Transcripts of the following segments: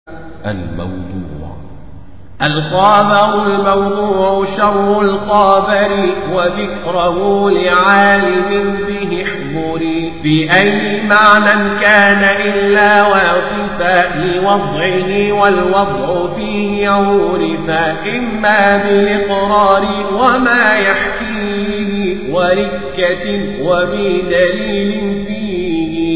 الموضوع الخابر الموضوع شر الخابر وذكره لعالم به احضري في أي معنى كان إلا واصفا لوضعه والوضع فيه عورفا إما بالإقرار وما يحكيه وركة وبدليل فيه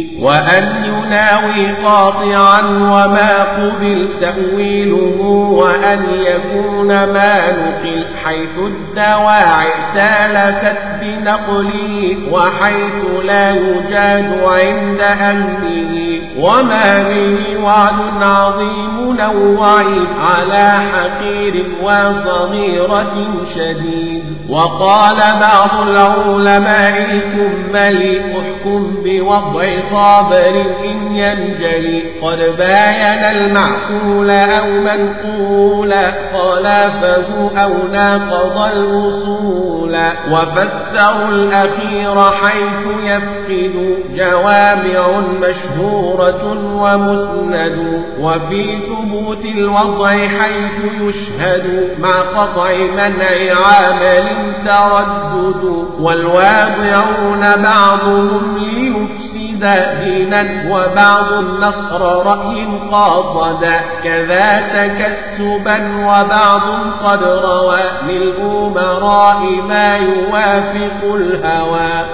وأن يناوي قاطعا وما قبل تأويله وأن يكون ما نقل حيث الدواعي سالكت بنقله وحيث لا يجاد عند أهله وما به وعد عظيم نوعي على حقير وصغيرة شديد وقال بعض العلماء الكمل احكم بوضع صابر إن ينجلي قد باين المعقول أو منقولا خلافه أو ناقض الوصول وفسروا الأخير حيث يفقد جوامع مشهورة ومسند وفي ثبوت الوضع حيث يشهد مع قطع منع عامل تردد والواضعون بعضهم ليفسد دينا وبعض النصر رأي قاصدا كذا تكسبا وبعض قد روى للأمراء ما يوافق الهوى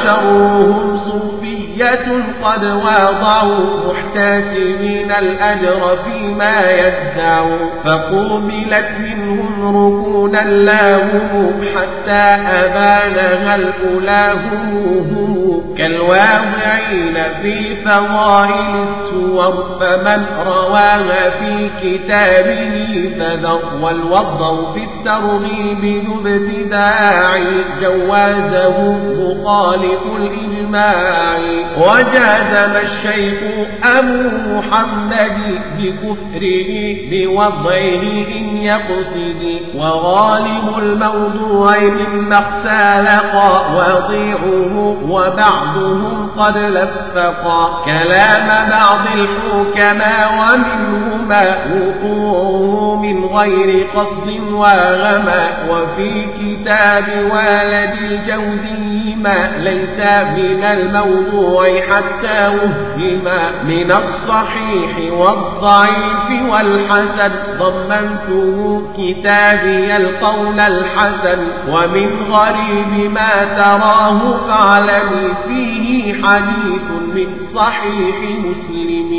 وشرهم صوفية قد واضعوا محتسبين الأجر فيما يدعوا فقوبلت منهم ركونا لاهم حتى أبانها الأولى هم كالواضعين في فضائل السور فمن رواها في كتابه فذر والوضع في الترغيب ذو ابتداع جوازه مخالف الإجماع وجازم الشيخ أبو محمد بكفره بوضعه إن يقصد وغالب الموضوع مما اختلق وضيعه وبعضهم قد لفقا كلام بعض الحكماء ومنهما وقوعه من غير قصد وغما وفي كتاب والد الجوزي ما ليس من الموضوع حتى وهما من الصحيح والضعيف والحسن ضمنته كتابي القول الحسن ومن غريب ما تراه فاعلمي فيه حديث من صحيح مسلم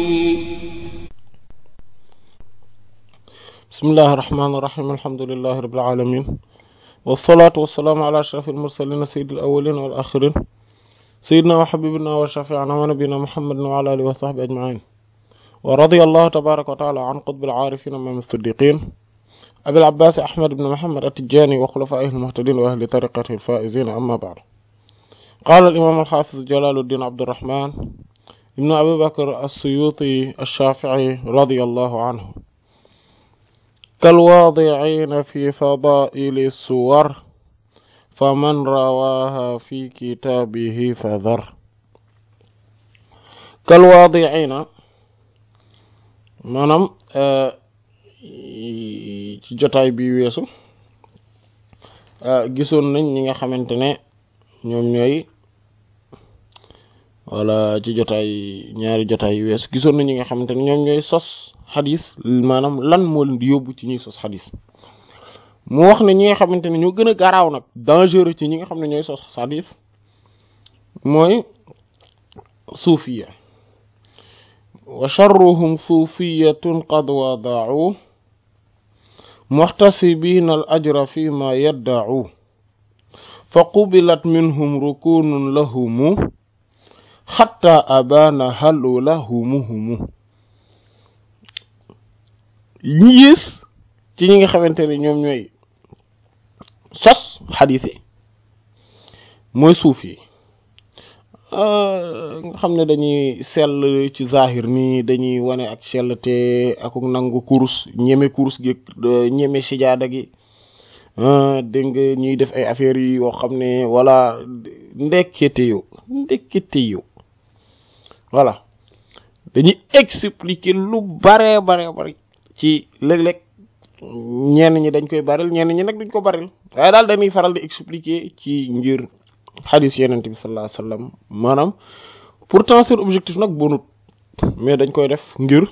بسم الله الرحمن الرحيم الحمد لله رب العالمين والصلاة والسلام على أشرف المرسلين سيد الأولين والآخرين سيدنا وحبيبنا وشفيعنا ونبينا محمد وعلى آله وصحبه أجمعين ورضي الله تبارك وتعالى عن قطب العارفين من الصديقين أبي العباس أحمد بن محمد التجاني وخلفائه المهتدين وأهل طريقته الفائزين أما بعد قال الإمام الحافظ جلال الدين عبد الرحمن ابن أبي بكر السيوطي الشافعي رضي الله عنه كالواضعين في فضائل السور فمن رواها في كتابه فذر كالواضعين maanaam ci jotaay bi weesu gisoon nañ ñi nga xamante ne ñoom ñooy wala ci jotaay ñaari jotaay yu weesu gisoon nañ ñi nga xamante ne ñoom ñooy sos xadis maanaam lan moo leen di yóbbu ci ñuy sos xadis mu wax ne ñi nga xamante ne ñoo gën a garaaw nag dangereux ci ñi nga xam ne ñooy sos xadis mooy suufiya wa charruhum suufiyatun qad wadaau muxtasibina al ajra fi ma yaddacu fa qubilat minhum rukunun lahumu xatta abaana halu lahumuhumu ñi yées ci ñi nga xamante ne ñoom ñooy sos xadiis yi mooy suuf yi nga xam ne dañuy sell ci zahir ni dañuy wane ak sellte ak nangu kurus ñeme kurus gi ñeme sijaada gi dégg nga ñuy def ay affaires yi yoo xam ne wala ndekkete yo ndekkete yo voilà dañuy expliquer lu bare bare bare ci léeg-léeg ñenn ñi dañ koy baril ñenn ñi nag duñ ko baril waaye daal dañuy faral di expliquer ci ngir xadis yenente bi sallallahu alayhi wasallam maanaam pourtant seen objectif nag bonut mais dañ koy def ngir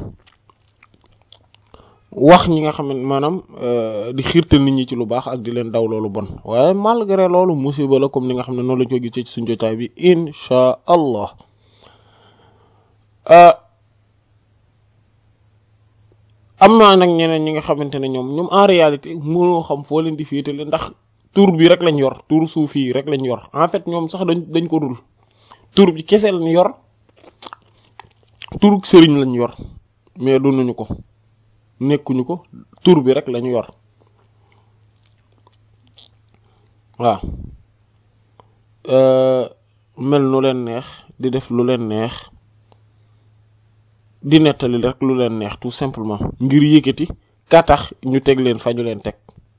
wax ñi nga xam ne maanaam di xiirtal nit ñi ci lu baax ak di leen daw loolu bon waaye malgré loolu musiba la comme ni nga xam ne noonu lañ ko gisee ci suñu jotaay bi insha allah am naa nag ñeneen ñi nga xamante ne ñoom ñoom en réalité mënoo xam foo leen di féetale ndax tur bi rek lañ yor tur suufi yi rek lañ yor en fait ñoom sax dañ dañ ko dul tur bi kese lañ yor turug sëriñ lañ yor mais dunuñu ko nekkuñu ko tur bi rek lañu yor waaw mel nu leen neex di def lu leen neex di nettali rek lu leen neex tout simplement ngir yëkkati ka tax ñu teg leen fa ñu leen teg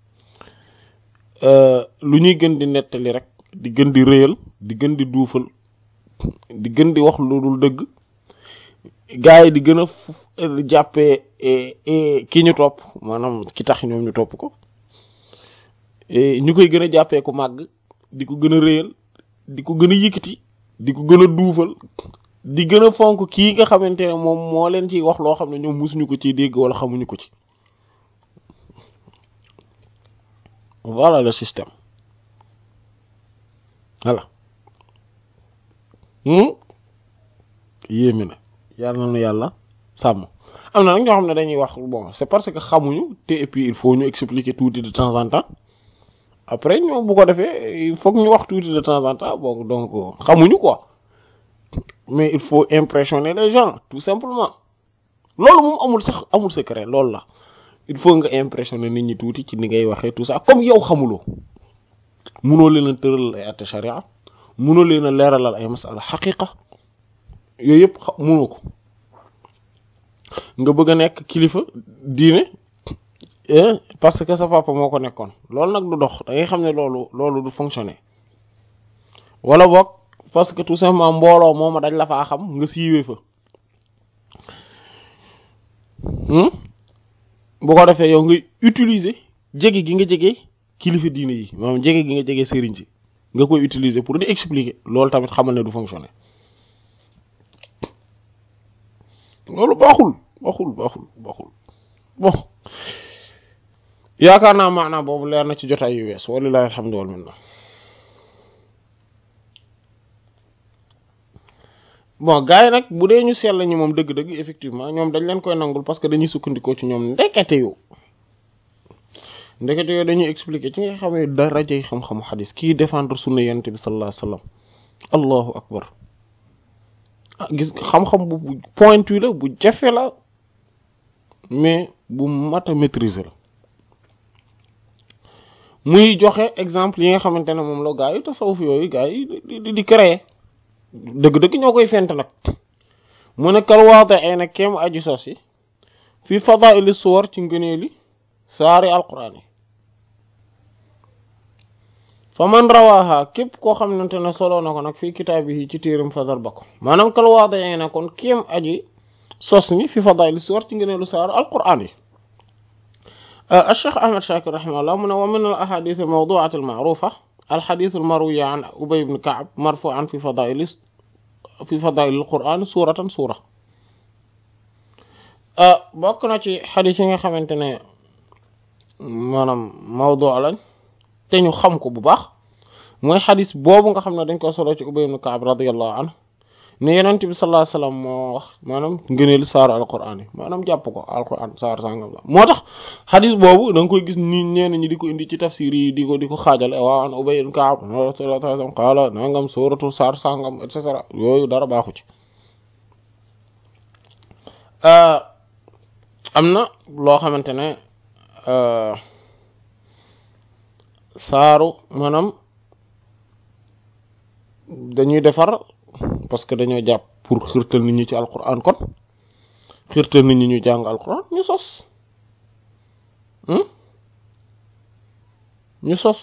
lu ñuy gën di nettali rek di gën di réyal di gën di duufal di gën di wax lu dul dëgg gaa yi di gën a jàppee ki ñu topp maanaam ki tax ñoom ñu topp ko ñu koy gën a jàppee ku màgg di ko gën a réyal di ko gën a yëkkati di ko gën a duufal di gën a fonk kii nga xamante ne moom moo leen ciy wax loo xam ne ñoom musuñu ko ciy dégg wala xamuñu ko ci voilà le système voilà yéeme na yàlla na nu yàlla sàmm am na nag ñoo xam ne dañuy wax bon c'est parce que xamuñu te et puis il faut ñu expliquer tuuti de temps en temps après ñoo bu ko defee il faut que ñu wax tuuti de temps en temps bon donc xamuñu quoi mais il faut impressionner les gens tout simplement loolu moom amul sax amul secret loolu la il faut nga impressionner nit ñi tuuti ci ni ngay waxee tout ça comme yow xamuloo munoo leen a tëralal ay atte sharia munoo leen a leeralal ay masala xaqiqa yooyu yëpp munoo ko nga bëgg a nekk kilifa diine parce que sa papa moo ko nekkoon loolu nag du dox da ngay xam ne loolu loolu du fonctionner wala boog parce que tout simplement mbooloo mooma dañ la faa xam nga siiwee fa bu ko defee yow ngay utiliser jege gi nga jege kilifa diine yi maanaam jege gi nga jege sëriñ si nga koy utiliser pour di expliquer loolu tamit xamal ne du fonctionner loolu baaxul baaxul baaxul baaxul bon yaakaar naa maanaam boobu leer na ci jotaay yu wees walilahi alhamdu wal minna bon gars yi nag bu dee ñu sell ñi moom dëgg-dëgg effectivement ñoom dañ leen koy nangul parce que dañuy sukkandikoo ci ñoom ndekete yu ndekete yoo dañuy expliquer ci nga xamee darajay xam-xamu xadis kii défendre sunna yonent bi sallallahu alayhi wasallam allahu akbar ah gis xam-xam bu pointu la bu jafe la mais bu mat a maîtriser la muy joxe exemple yi nga xamante ne moom la gaa yi tasawuf yooyu gaa yi di di créer dëgg-dëgg ñoo koy fent nag mu ne kal waate ay nag kéem aji sos yi fi fadaili suwar ci ngëneeli saari alquran yi fa man rawaha képp koo xamante ne soloo na ko nag fii kitaab yi ci téeram fadal ba ko maanaam kal waate ay nag kon kéem aji sos ni fi fadaili suwar ci ngëneelu saari alquran yi الشيخ أحمد شاكر رحمه الله من ومن الأحاديث الموضوعة المعروفة الحديث المروي عن أبي بن كعب مرفوعا في فضائل في فضائل القرآن سورة سورة bokk na ci xadis yi nga xamante ne maanaam mawdu lañ te ñu xam ko bu baax mooy xadis boobu nga xam ne dañ ko solo ci Ubay ibn Ka'b radiyallahu anhu ne yonent bi sallallahu alayhi wasallam moo wax maanaam ngëneelu saaru alquran yi maanaam jàpp ko alquran saar sangam la moo tax xadis boobu da nga koy gis ni ñenn ñi di ko indi ci tafsir yi di ko di ko xaajale waaw an Ubay ibn Ka'b sallallahu alayhi wasallam qaala nangam suuratu saar sangam et cetera yooyu dara baaxu ci am na loo xamante ne saaru maanaam dañuy defar parce que dañoo jàpp pour xirtal nit ñi ci alquran kon xirtal nit ñi ñu jàng alquran ñu sos ñu sos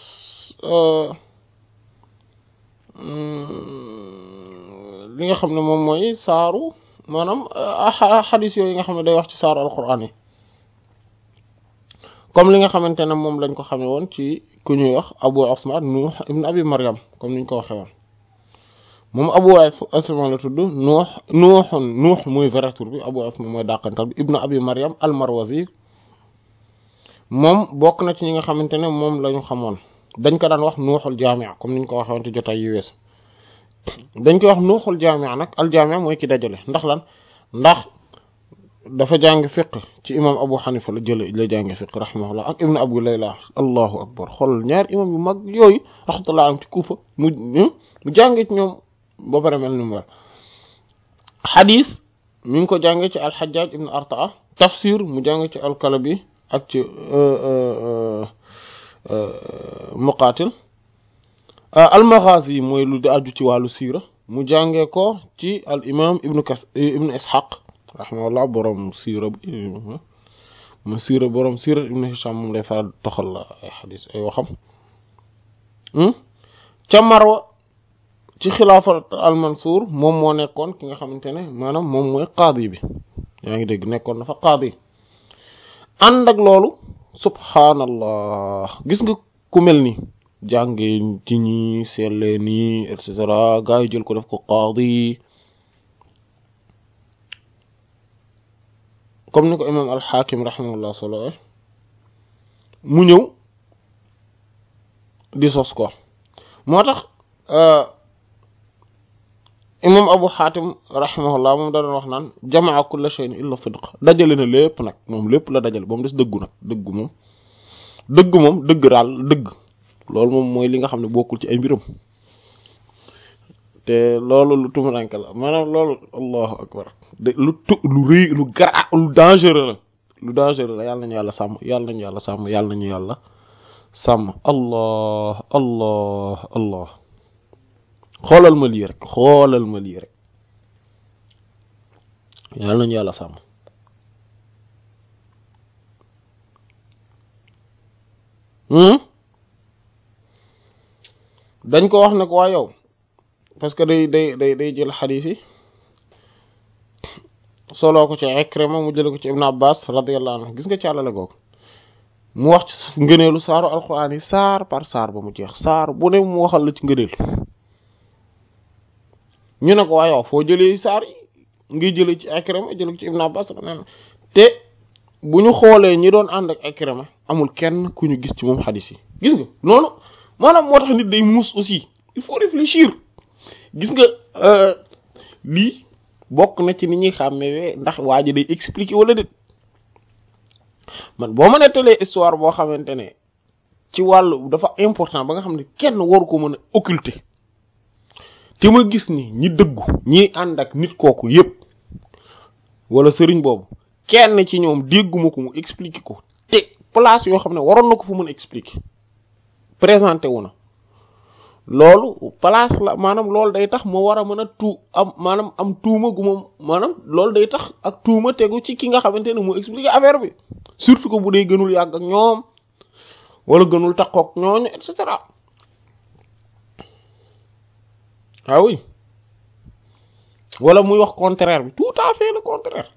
li nga xam ne moom mooy saaru maanaam xadis yooyu nga xam ne day wax ci saaru alquran yi comme li nga xamante ne moom lañ ko xamee woon ci ku ñuy wax abu asma nuux ibn abi maryam comme niñ ko waxee woon moom abu asma la tudd nuux nuuxun nuux muy vrai tur bi abu asma mooy dàqantal bi ibn abi maryam al marwazi moom bokk na ci ñi nga xamante ne moom la ñu xamoon dañ ko daan wax nuuxul jaamia comme niñ ko waxee woon ci jotaay yu wees dañ koy wax nuuxul jaamia nag al jaamia mooy ki dajale ndax lan ndax dafa jàng fiq ci imam abu xanifa la jële la jàng fiq rahimahullah ak ibnu abu layla allahu akbar xool ñaar imam yu mag yooyu rahmatullah am ci kuufa mu mu jànge ci ñoom ba pare mel ni mu war xadis mi ngi ko jànge ci alxajaj ibnu artaa tafsir mu jàng ci alkalabi ak ci muqaatil almaghazi mooy lu di aju ci wàllu siira mu jàngee ko ci al imam ibnu kas ibnu ishaq rahimahullah borom siira bi mu siira borom siira ibnu hisham moom lay faral toxal la ay xadis ay waxam ca marwa ci xilaafa al mansour moom moo nekkoon ki nga xamante ne maanaam moom mooy qaadi bi yaa ngi dégg nekkoon dafa qaadi ànd ak loolu subhaanallah gis nga ku mel ni jànge ci ñi seetlee nii et cetera gaa yi jël ko def ko qaadi comme ni ko imam alxaakim rahimahullah solo mu ñëw di sos ko moo tax imam abu xaatim rahimahullah moom da doon wax naan jamaa kulla shay'in illa sidq dajale na lépp nag moom lépp la dajale ba mu des dëggu nag dëggu moom dëgg moom dëgg daal dëgg loolu moom mooy li nga xam ne bokkul ci ay mbiram te loolu lu tumuranke la maanaam loolu allahu akbar de lu tu lu rëy lu gara lu dangereux la lu dangereux la yàlla nañu yàlla sàmm yàlla nañu yàlla sàmm yàlla nañu yàlla sàmm allah allah allah xoolal ma lii rek xoolal ma lii rek yàlla nañu yàlla sàmm dañ ko wax ne ko waa yow parce que day day day day jël xadiis yi soloo ko ci Ikrima mu jële ko ci Ibn Abbas radiyallahu anhu gis nga càllale googu mu wax ci ngëneelu saaru alquran yi saar par saar ba mu jeex saar bu ne mu waxal la ci ngëneel ñu ne ko waa yow foo jëlee saar yi ngi jële ci Ikrima jële ko ci Ibn Abbas te bu ñu xoolee ñi doon ànd ak Ikrima amul kenn ku ñu gis ci moom xadiis yi gis nga noonu maanaam moo tax nit day muus aussi il faut réfléchir gis nga lii bokk na ci ni ñuy xàmmee ndax waa ji day expliquer wala déet man boo ma nettalee histoire boo xamante ne ci wàllu dafa important ba nga xam ne kenn waru ko mën a occulter te ma gis ni ñi dëggu ñi ànd ak nit kooku yépp wala sëriñ boobu kenn ci ñoom dégguma ko mu expliquer ko te place yoo xam ne waroon na ko fu mën a expliquer présenté wu na loolu place la maanaam loolu day tax moo war a mën a tuu am maanaam am tuuma gu moom maanaam loolu day tax ak tuuma tegu ci ki nga xamante ne mu expliquer affaire bi surtout que bu dee gënul yàgg ak ñoom wala gënul takkook ñooñu et cetera ah oui wala muy wax contraire bi tout à fait le contraire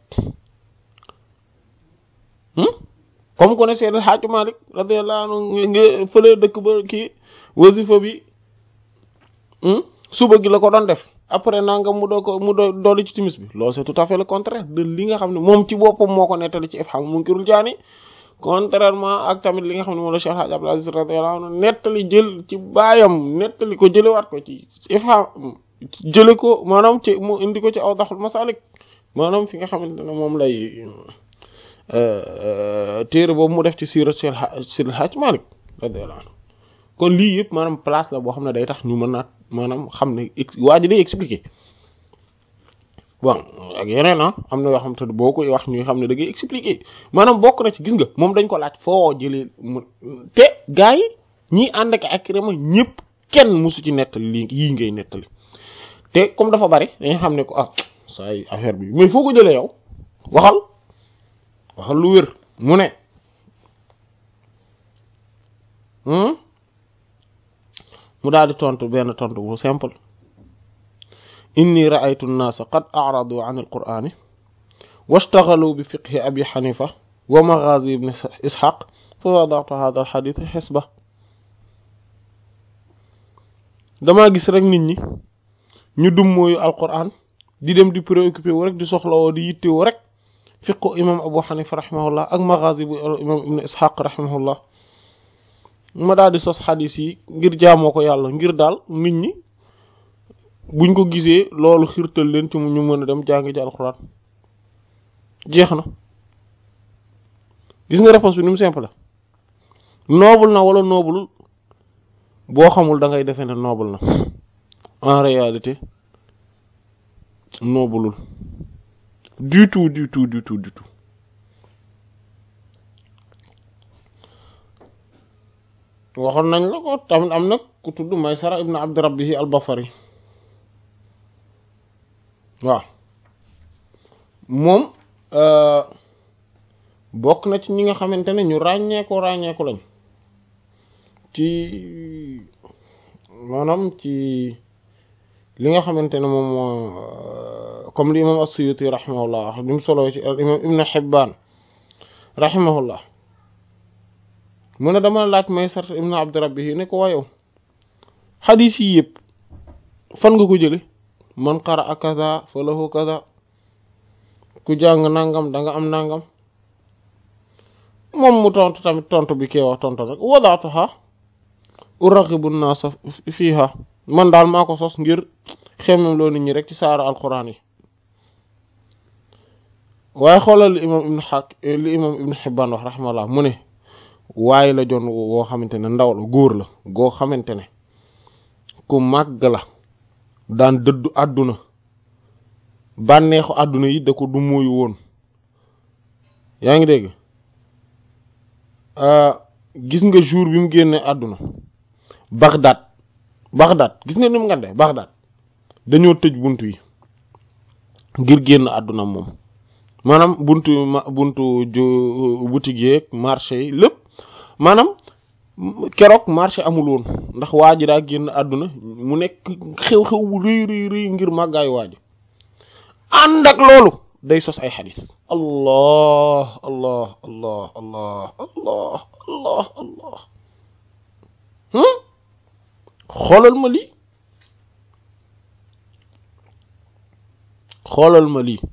comme ko ne Seydi El Hadji Malick radiyallahu anhu nga fële dëkk ba kii wasifa bi suba gi la ko doon def après nanga mu doo ko mu doo dolli ci timis bi loolu c'est tout à fait le contraire de li nga xam ne moom ci boppam moo ko nettali ci Ifham Munkirul Jaani contrairement ak tamit li nga xam ne moom la Cheikh Hadji Abdou Aziz radiyallahu anhu nettali jël ci baayam nettali ko jëlewaat ko ci Ifham jële ko maanaam ci mu indi ko ci Awdahul Masalik maanaam fi nga xamante ne moom lay téere boobu mu def ci siira Seydi El Hadji Malick radiyallahu anhu kon lii yëpp maanaam place la boo xam ne day tax ñu mën naa maanaam xam ne waa ji day expliquer bon ak yeneen ah am na yoo xam te boo koy wax ñuy xam ne da ngay expliquer maanaam bokk na ci gis nga moom dañ ko laaj foo jëlee mu te gars yi ñii ànd ak Ikrima ñëpp kenn musu ci nettali lii yii ngay nettali te comme dafa bari dañu xam ne ko ah saa yi affaire bi mais foo ko jëlee yow waxal waxal lu wér mu ne mu daal di tontu benn tontu bu simple inni ra'aytu an-naasa qad a'radu 'an al-qur'ani washtaghalu bi fiqhi abi hanifa wa maghazi ibn ishaq fa wada'tu hadha al-hadith hisba damaa gis rek nit ñi ñu dum mooyu alquran di dem di préoccupé wu rek di soxlawoo di yittewoo rek fiqu imam abu hanifa rahimahullah ak maghazi bu imam ibn ishaq rahimahullah ma daal di sos xadis yi ngir jaamoo ko yàlla ngir daal nit ñi buñ ko gisee loolu xirtal leen ci ñu mën a dem jàngi ji alquran jeex na gis nga réponse bi ni mu simple noble na wala noble boo xamul da ngay defee ne noble na en réalité nobleul du tout du tout du tout du tout waxoon nañ la ko tamit am nag ku tudd Maysara ibn Abd Rabbihi al-Basri waaw moom bokk na ci ñi nga xamante ne ñu ràññeeku ràññeeku lañ ci maanaam ci li nga xamante ne moom comme li imam as-Suyuti rahimahullah wax li mu solo ci imam Ibn Hibban rahimahullah mu ne dama laaj Maysar ibn Abd Rabbihi ne ko wayow xadiis yi yëpp fan nga ko jële man qara'a kaza falahu kaza ku jàng nangam da nga am nangam moom mu tontu tamit tontu bi kee wax tontu rek wadaatuha uraqibu naasa fiiha man daal maa ko sos ngir xemmem loo nit ñi rek ci saara alquran yi waaye xoolal li imam ibnu xaq li imam ibnu xibbaan wax raximahullah mu ne waaye la jon woo xamante ne ndaw la góor la goo xamante ne ku màgg la daan dëddu àdduna bànneexu àdduna yi da ko du mooyu woon yaa ngi dégg gis nga jour bi mu génne àdduna Bagdad Bagdad gis nga ni mu ngande Bagdad dañoo tëj buntu yi ngir génn àdduna moom maanaam buntu buntu boutique yeeg marché yi lépp maanaam keroog marché amul woon ndax waa ji daa génn àdduna mu nekk xew-xew bu rëy rëy rëy ngir màggaayu waa ji ànd ak loolu day sos ay xadis allah allah allah allah allah allah allah xoolal ma lii xoolal ma lii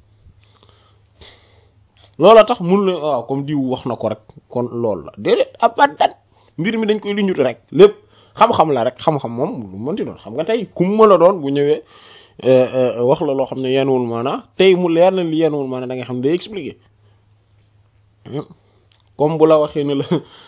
loola tax mun la waaw comme diw wax na ko rek kon loolu la déedéet abadan mbir mi dañ koy liñut rek lépp xam-xam la rek xam-xam moom lu mënti doon xam nga tey ku mu mën a doon bu ñëwee wax la loo xam ne yenuwul maanaa tey mu leer na li yenuwul maanaa da nga xam ne day expliquer comme bu la waxee ne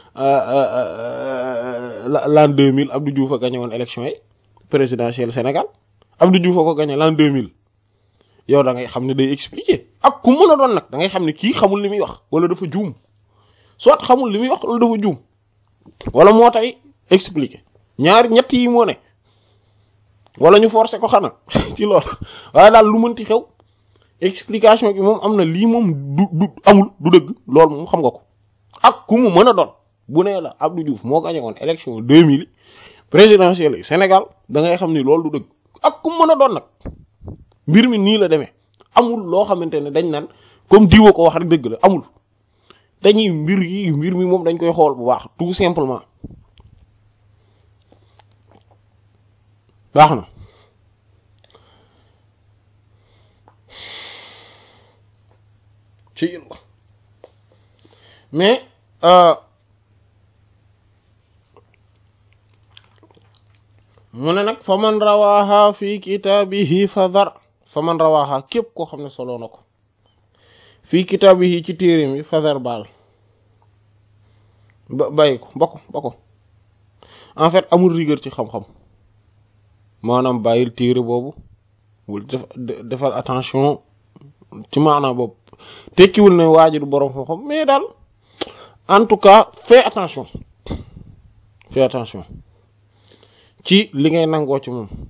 la l'an 2000 Abdou Diouf a gagné woon élection yi présidentielle Sénégal Abdou Diouf a ko gagné l'an 2000 yow da ngay xam ne day expliquer ak ku mën a doon nag da ngay xam ne kii xamul li muy wax wala dafa juum soit xamul li muy wax wala dafa juum wala moo tay expliquer ñaari ñett yi moo ne wala ñu forcer ko xanaa ci loolu waaye daal lu mënti xew explication bi moom am na lii moom du du amul du dëgg loolu moom xam nga ko ak ku mu mën a doon bu nee la Abdou Diouf moo gagné woon élection 2000 présidentielle yi Sénégal da ngay xam ni loolu du dëgg ak ku mu mën a doon nag mbir mi nii la demee amul loo xamante ne dañ naan comme diwa ko wax rek dëgg la amul dañuy mbir yi mbir mi moom dañ koy xool bu baax tout simplement baax na ci yàlla mais mu ne nag fa man rawaha fi kitaabihi fa dar fa man rawaha képp koo xam ne soloo na ko fii kitaabihi ci téeréem yi fa dar baal ba bàyyi ko ba ko ba ko en fait amul rigueur ci xam-xam maanaam bàyyil téere boobu wul def defal attention ci maanaam boobu tekkiwul ne waa ji du boroom xam-xam mais daal en tout cas fais attention fais attention ci li ngay nangoo ci moom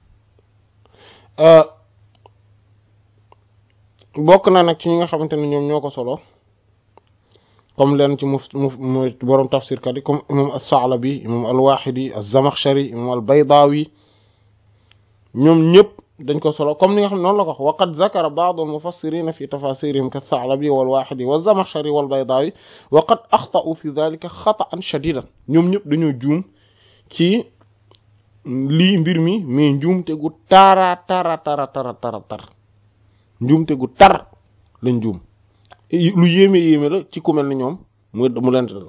bokk na nag ci ñi nga xamante ne ñoom ñoo ko solo comme leen ci mu mu boroom tafsir kat yi comme imam as-Sa'labi imam al-Wahidi az-Zamakhshari imam al-Baydawi ñoom ñëpp dañ ko solo comme ni nga xam ne noonu la ko wax wa qad zakara ba'd al-mufassirina fi tafasirihim ka-Tha'labi wal-Wahidi wa-Zamakhshari wal-Baydawi wa qad akhta'u fi dhalika khata'an shadidan ñoom ñëpp dañoo juum ci lii mbir mi mais njuumte gu tara tara tara tara tara tar njuumte gu tar lañ juum lu yéeme yéeme la ci ku mel ni ñoom mu mu leen dal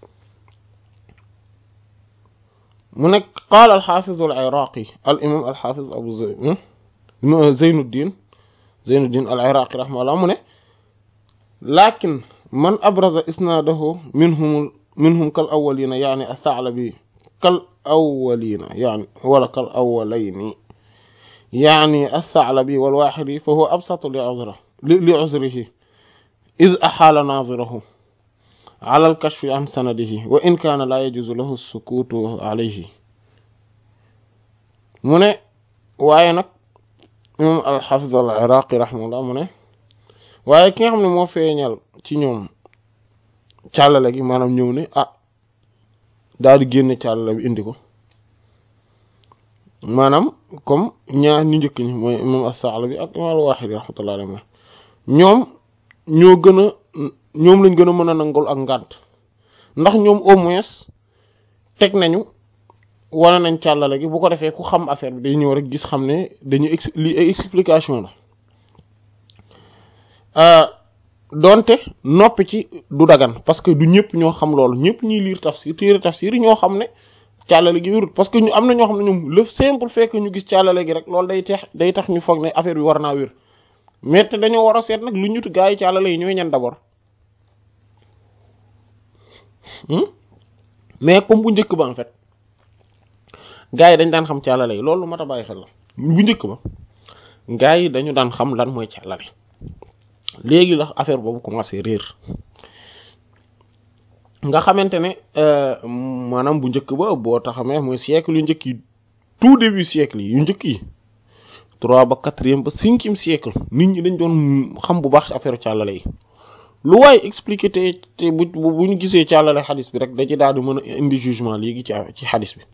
mu nekk qaala al-Hafiz al-Iraqi al-imam al-Hafiz Abu Zeynuddin Zeynuddin al-Iraqi rahimahullah mu ne lakin man abraza isnadahu minhum minhum kal awwalina yaani ath-Tha'labi kal awwalina yaani wala kal awwalayni yaani ath-Tha'labi wal-Wahidi fa huwa absatu li li'uzrihi iz ahala nadhirahu ala al-kashfi an sanadihi wa in kaana laa yajuzu lahu as-sukuutu alayhi mu ne waaye nag imam al-Hafiz al-Iraqi rahimahullah mu ne waaye ki nga xam ne moo feeñal ci ñoom càllale gi maanaam ñëw ne ah daal di génne càllale bi indi ko maanaam comme ñaar ñu njëkk ñi mooy imam as-Sa'labi ak imam al-Wahidi rahmatullah alayhi ñoom ñoo gën a ñoom lañ gën a mën a nangul ak ngànt ndax ñoom au moins teg nañu wane nañ càllale gi bu ko defee ku xam affaire bi day ñëw rek gis xam ne dañu ex li ay explication la donte noppi ci du dagan parce que du ñëpp ñoo xam loolu ñëpp ñuy lire tafsir téere tafsir yi ñoo xam ne càllale gi wérut parce que ñu am na ñoo xam ne ñoom le simple fait que ñu gis càllale gi rek loolu day tax day tax ñu foog ne affaire bi war naa wér mais te dañoo war a seet nag lu ñut gaa yi càllale yi ñooy ñan d'abord mais comme bu njëkk ba en fait gaa yi dañ daan xam càllale yi loolu mat a bàyyi xel la bu njëkk ba gaa yi dañu daan xam lan mooy càllale léegi la affaire boobu commencé réer nga xamante ne maanaam bu njëkk ba boo taxamee mooy siècle yu njëkk yi tout début siècle yi yu njëkk yi trois ba quatrième ba cinquième siècle nit ñi dañ doon xam bu baax ci affaire càllale yi lu waaye expliqué te te bu bu ñu gisee càllale xadis bi rek da ci daal di mën a indi jugement léegi ci ci xadis bi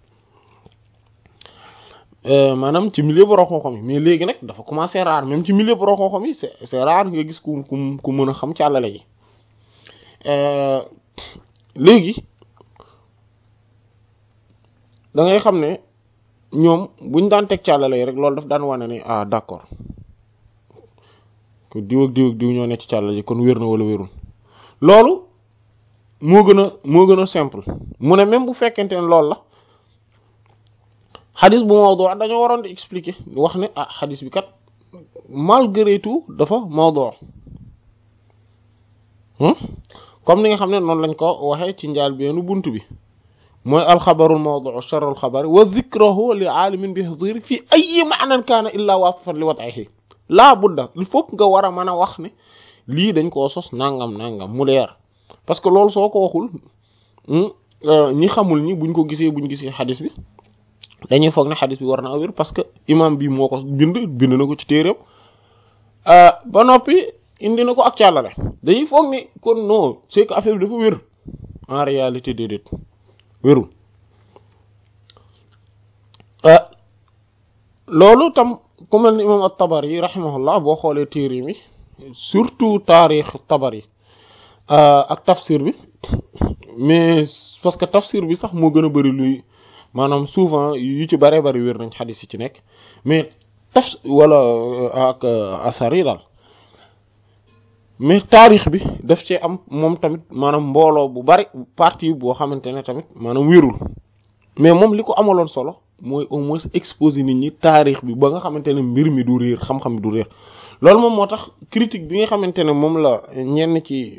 maanaam ci milieu borom xam-xam yi mais léegi nag dafa commencé rare même ci milieu borom xam-xam yi c'est c'est rare nga gis ku ku ku mën a xam càllale yi léegi da ngay xam ne ñoom buñ daan teg càllale yi rek loolu daf daan wane ne ah d'accord que diw ak diw ak diw ñoo nekk ci càllale yi kon wér na wala wérul loolu moo gën a moo gën a simple mu ne même bu fekkente ne loolu la xadis bu mawdu dañoo waroon di expliquer wax ne ah xadis bi kat malgré tout dafa mawdu comme ni nga xam ne noonu lañ ko waxee ci njaal beenu bunt bi mooy alxabarul mawdu sharrul xabari wa dhikrahu li aalimin bi hadiri fi ay maanan kaana illa wasifan li wat'ihi laa budda il faut nga war a mën a wax ne lii dañ koo sos nangam nangam mu leer parce que loolu soo ko waxul ñi xamul ñi buñ ko gisee buñ gisee xadis bi dañuy foog ne xadis bi war naa wér parce que imam bi moo ko bind bind na ko ci téeréem ba noppi indi na ko ak càllale dañuy foog ne kon non c'est que affaire bi dafa wér en réalité déedéet wérul loolu tam ku mel ni imam at-Tabari rahimahullah boo xoolee téere mi surtout taarix Tabari ak tafsir bi mais parce que tafsir bi sax moo gën a bari luy maanaam souvent yu ci bare bari wér nañ xadis yi ci nekk mais taf wala ak asar yi daal mais taarix bi daf cee am moom tamit maanaam mbooloo bu bari partie boo xamante ne tamit maanaam wérul mais moom li ko amaloon solo mooy au moins exposer nit ñi taarix bi ba nga xamante ne mbir mi du réer xam-xam bi du réer loolu moom moo tax critique bi nga xamante ne moom la ñenn ci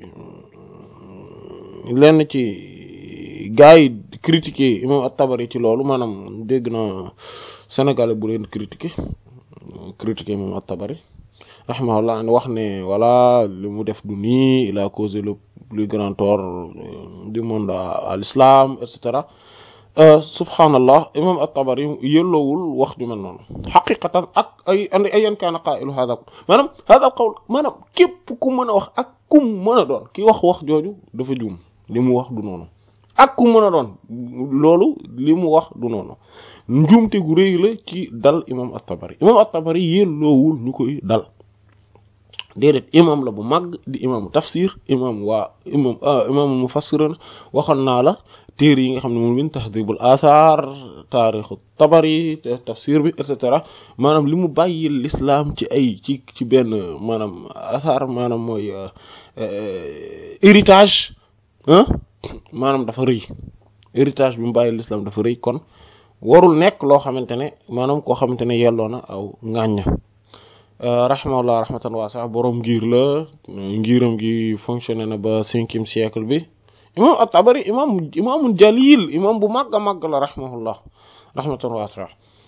lenn ci gars yi critiquer imam at-Tabari ci loolu maanaam dégg na sénégalais bu leen critiquer critiquer imam at-Tabari rahimahullah wax ne voilà li mu def du nii il a causé le plus grand tort du monde à l'islam et cetera subhanallah imam at-Tabari yelloowul wax ju mel noonu xaqiqatan ak ay andi ayan kaana qaa'ilu hadha maanaam hadha al-qawl maanaam képp ku mën a wax ak kum mën a doon ki wax wax jooju dafa juum li mu wax du noonu ak ku mën a doon loolu li mu wax du noonu njuumte gu rëy la ci dal imam at-Tabari imam at-Tabari yelloowul ñu koy dal déedéet imam la bu màgg di imam tafsir imam waa imam imam mufassirin waxoon naa la téere yi nga xam ne moom min tahdibul athar taarixu tabari tafsir bi et cetera maanaam li mu bàyyi l'islam ci ay ci ci benn maanaam athar maanaam mooy héritage ah maanaam dafa rëy héritage bi mu bàyyi l'islam dafa rëy kon warul nekk loo xamante ne maanaam koo xamante ne yelloo na aw ŋàñña rahimahullah rahmatan waasa boroom ngir la ngiram gi fonctionné na ba cinquième siècle bi imam at-Tabari imam imaamun jalil imam bu màgg a màgg la rahimahullah rahmatan waasa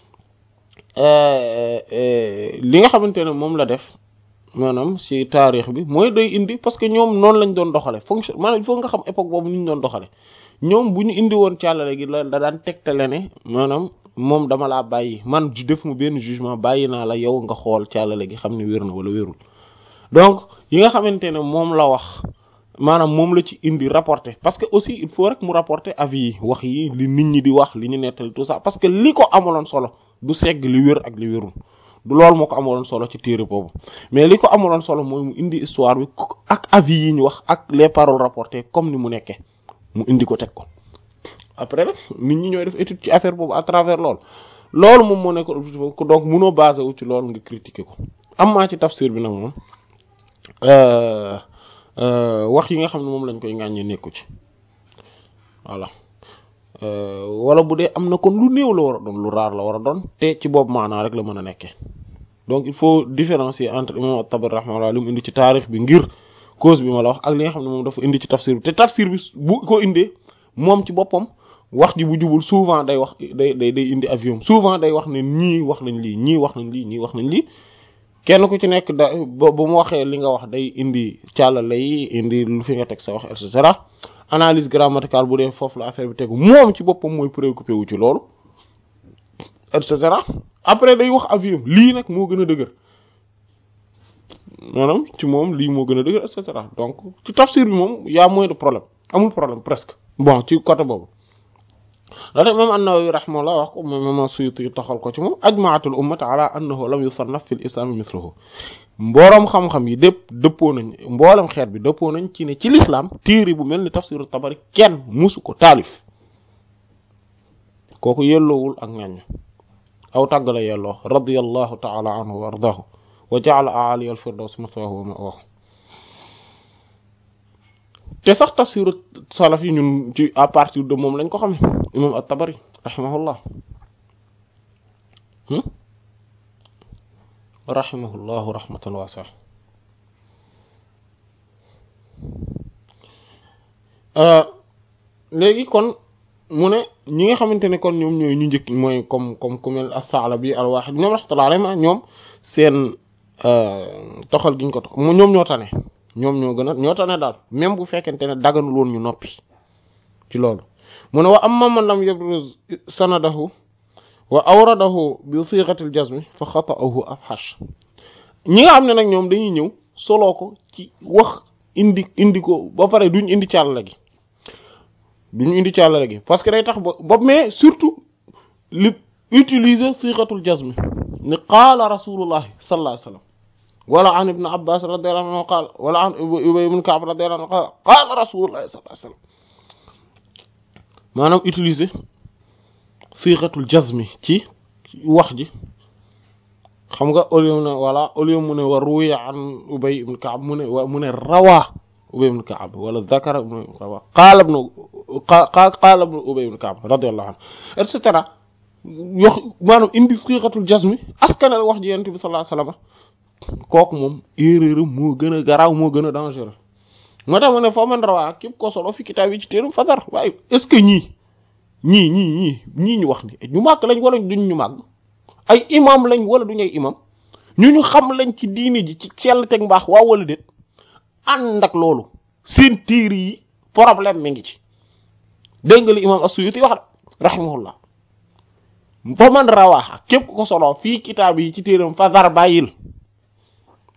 li nga xamante ne moom la def maanaam ci taarix bi mooy day indi parce que ñoom noonu lañ doon doxale fonction maanaam il faut nga xam époque boobu ni ñu doon doxale ñoom bu ñu indi woon càllale gi la da daan tegtale ne maanaam moom dama laa bàyyi man def mu benn jugement bàyyi naa la yow nga xool càllale gi xam ne wér na wala wérul donc yi nga xamante ne moom la wax maanaam moom la ci indi rapporter parce que aussi il faut rek mu rapporter avis yi wax yi li nit ñi di wax li ñu nettali tout ça parce que li ko amaloon solo du segg li wér ak li wérul du loolu moo ko amaloon solo ci téere boobu mais li ko amaloon solo mooy mu indi histoire bi ak avis yi ñu wax ak les paroles rapportées comme ni mu nekkee mu indi ko teg ko après nag nit ñi ñooy def étude ci affaire boobu à travers loolu loolu moom moo nekk ko donc munoo basé wu ci loolu nga critiquer ko am maa ci tafsir bi nag moom wax yi nga xam ne moom lañ koy ŋàññee nekku ci voilà wala bu dee am na kon lu néew la war a doon lu raar la war a doon te ci boobu maanaa rek la mën a nekkee donc il faut différencier entre imam at-Tabari rahimahullah li mu indi ci taarix bi ngir cause bi ma la wax ak li nga xam ne moom dafa indi ci tafsir bi te tafsir bi bu ko indee moom ci boppam wax ji bu jubul souvent day wax day day day indi avion souvent day wax ne ñii wax nañ lii ñii wax nañ lii ñii wax nañ lii kenn ku ci nekk da ba bu mu waxee li nga wax day indi càllale yi indi lu fi nga teg sa wax et cetera analyse grammaticale bu dee foofu la affaire bi tegu moom ci boppam mooy préoccupé wu ci loolu et cetera après day wax avion lii nag moo gën a dëgër maanaam ci moom lii moo gën a dëgër et cetera donc ci tafsir bi moom y a moins de problème amul problème presque bon ci côté boobu loolu imam an-Nawawi rahimahullah wax ko moom imam Suyuti taxal ko ci moom ajmaatul ummata ala annahu lam yusannaf fil islam mithluhu mbooloom xam-xam yi dépp dëppoo nañ mboolem xeet bi dëppoo nañ ci ne ci l'islam téere bu mel ni tafsiru tabari kenn musu ko taalif kooku yelloowul ak ngañ aw tàgg la yelloo radiyallahu ta'ala anhu wa ardaahu wa ja'ala a'ali al-firdaws mathwahu wa ma'wahu te sax tafsiru salaf yi ñun ci à partir de moom lañ ko xame imam at-Tabari rahimahullah rahimahullahu rahmatan wasi'a léegi kon mu ne ñi nga xamante ne kon ñoom ñooy ñu njëkk mooy comme comme ku mel as-Sa'labi al-Wahid ñoom rahmatullahi alayhim ñoom seen toxal giñ ko tox ñoom ñoo tane ñoom ñoo gën a ñoo tane daal même bu fekkente ne daganul woon ñu noppi ci loolu mu ne wa amma man lam yabruz sanadahu wa awradahu bi sighati al-jazm fa xata'uhu afhash ñi nga xam ne nag ñoom dañuy ñëw soloo ko ci wax indi indi ko ba pare duñ indi càllale gi duñu indi càllale gi parce que day tax ba ba mais surtout li utiliser sighatul jazm ni qaala rasulullahi sallallahu alayhi wasallam wala an ibn abbas radiyallahu anhu qaala wala an ubay ibn ka'b radiyallahu anhu qaala qaala rasulullahi sallallahu alayhi wasallam maanaam utiliser sighatul jazmi ci wax ji xam nga au lieu ne voilà au lieu mu ne wa ruwiya an ubay ibn ka'b mu ne wa mu ne rawaa ubay ibn ka'b wala zakara ibn rawaa qaala ibn qaala ibn ubay ibn ka'b radiyallahu anhu et cetera yox maanaam indi sighatul jazmi askanal wax ji yonent bi sallallahu alayhi wasallam kooku moom erreur moo gën a garaaw moo gën a dangereux moo tax mu ne foo man rawaa képp ko solo fi kitaab yi ci téeram fadar waaye est-ce que ñii ñii ñii ñii ñii ñu wax ni ñu màgg lañ wala duñ ñu màgg ay imam lañ wala duñ ay imam ñu ñu xam lañ ci diini ji ci sell teg mbaax waaw wala déet ànd ak loolu seen téere yi problème mi ngi ci dégg nga li imam as-Suyuti wax de rahimahullah fa man rawaa képp ko solo fii kitaab yi ci téeram fadar bàyyil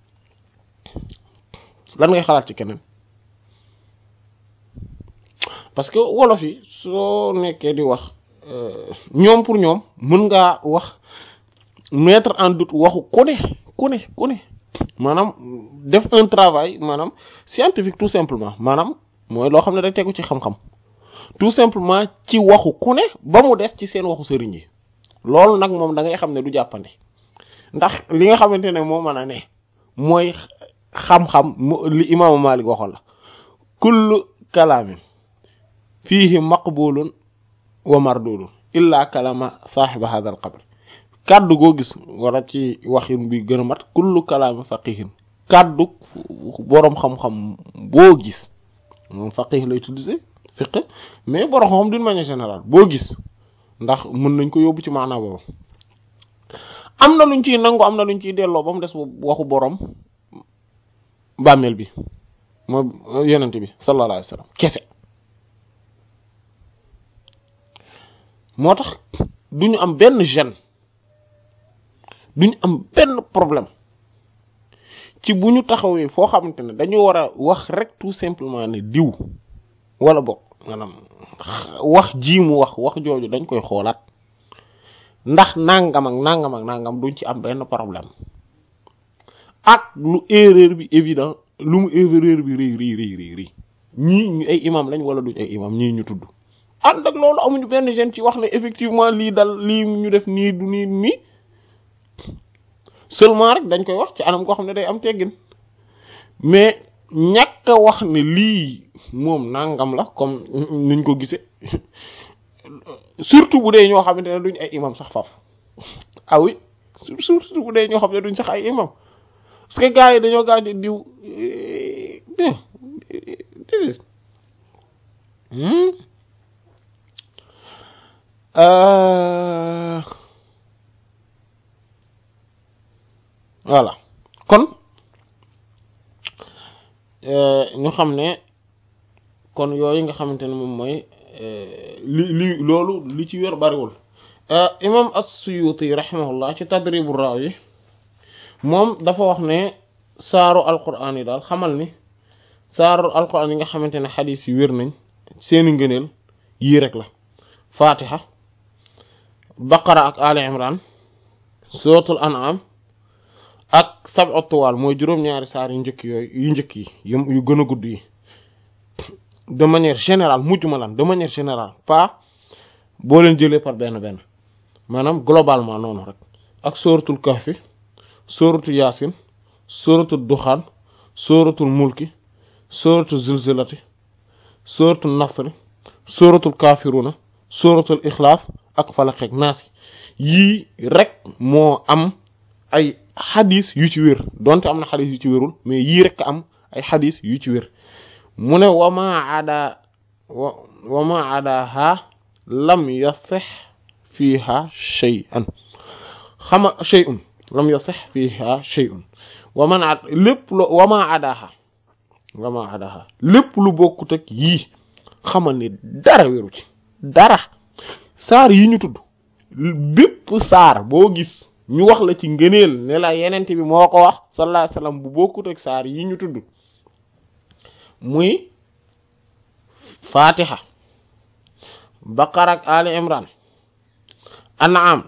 lan ngay xalaat ci keneen parce que wolof yi soo nekkee di wax ñoom pour ñoom mën ngaa wax mettre en doute waxu ku ne ku ne ku ne maanaam def un travail maanaam scientifique tout simplement maanaam mooy loo xam ne day tegu ci xam-xam tout simplement ci waxu ku ne ba mu des ci seen waxu sëriñ yi loolu nag moom da ngay xam ne du jàppandi ndax li nga xamante ne moo mën a ne mooy xam-xam li imaamu Maalik waxoon la kullu kalaamin fiihi maqbulun wa mardudun illa kalama saaxiba hadha al qabr kàddu goo gis wala ci waxin bi gën a mat kullu kalaamin faqihin kàddu boroom xam-xam boo gis moom faqih lay tuddee fiqh mais boroom xam-xam d'une manière générale boo gis ndax mën nañ ko yóbbu ci maanaa boobu am na luñ ciy nangu am na luñ ciy delloo ba mu des waxu boroom bàmmeel bi mooy yonent bi sallallahu alayhi wa sallam kese moo tax duñu am benn gêne duñu am benn problème ci bu ñu taxawee foo xamante ne dañu war a wax rek tout simplement ne diw wala bokk maanaam wax ji mu wax wax jooju dañ koy xoolaat ndax nangam ak nangam ak nangam duñ ci am benn problème ak lu erreur bi évident lu mu erreur bi rëy rëy rëy rëy rëy ñii ñu ay imam lañ wala duñ ay imam ñii ñu tudd ànd ak loolu amuñu benn gêne ci wax ne effectivement lii dal lii ñu def nii du nii nii seulement rek dañ koy wax ci anam koo xam ne day am teggin mais ñàkk a wax ne lii moom nangam la comme niñ ko gisee surtout bu dee ñoo xamante ne duñ ay imam sax faf ah oui surtout bu dee ñoo xam ne duñ sax ay imam parce que gars yi dañoo gaañ diw voilà kon ñu xam ne kon yooyu nga xamante ne moom mooy li li loolu li ci wér bariwul imam as-Suyuti rahimahullah ci Tadribu Rawi moom dafa wax ne saaru alquran yi daal xamal ni saaru alquran yi nga xamante ne xadis yi wér nañ seeni ngëneel yii rek la fatiha baqara ak ali imran suratul an'am ak sab'u tuwal mooy juróom-ñaari saar yu njëkk yooyu yu njëkk yi yu gën a gudd yi de manière générale mujj ma lan de manière générale pas boo leen jëlee par benn benn maanaam globalement noonu rek ak suratul kahfi suratul yaasin suratul duxaan suratul mulki suratul zilzilati suratul nasri suratul kafiruna suratul ixlaas ak falaq ak naas yii rek moo am ay xadis yu ci wér donte am na xadis yu ci wérul mais yii rek am ay xadis yu ci wér mu ne wama ada wama adaha lam yasix fiha shay'an xama shay'un lam yasix fiha shay'un waman a lépp lu wama adaha wama adaha lépp lu bokkut ak yii xamal ni dara wéru ci dara saar yi ñu tudd bépp saar boo gis ñu wax la ci ngëneel ne la yenent bi moo ko wax sallallahu alayhi wasallam bu bokkut ak saar yi ñu tudd muy fatiha baqara ak ali imran an'am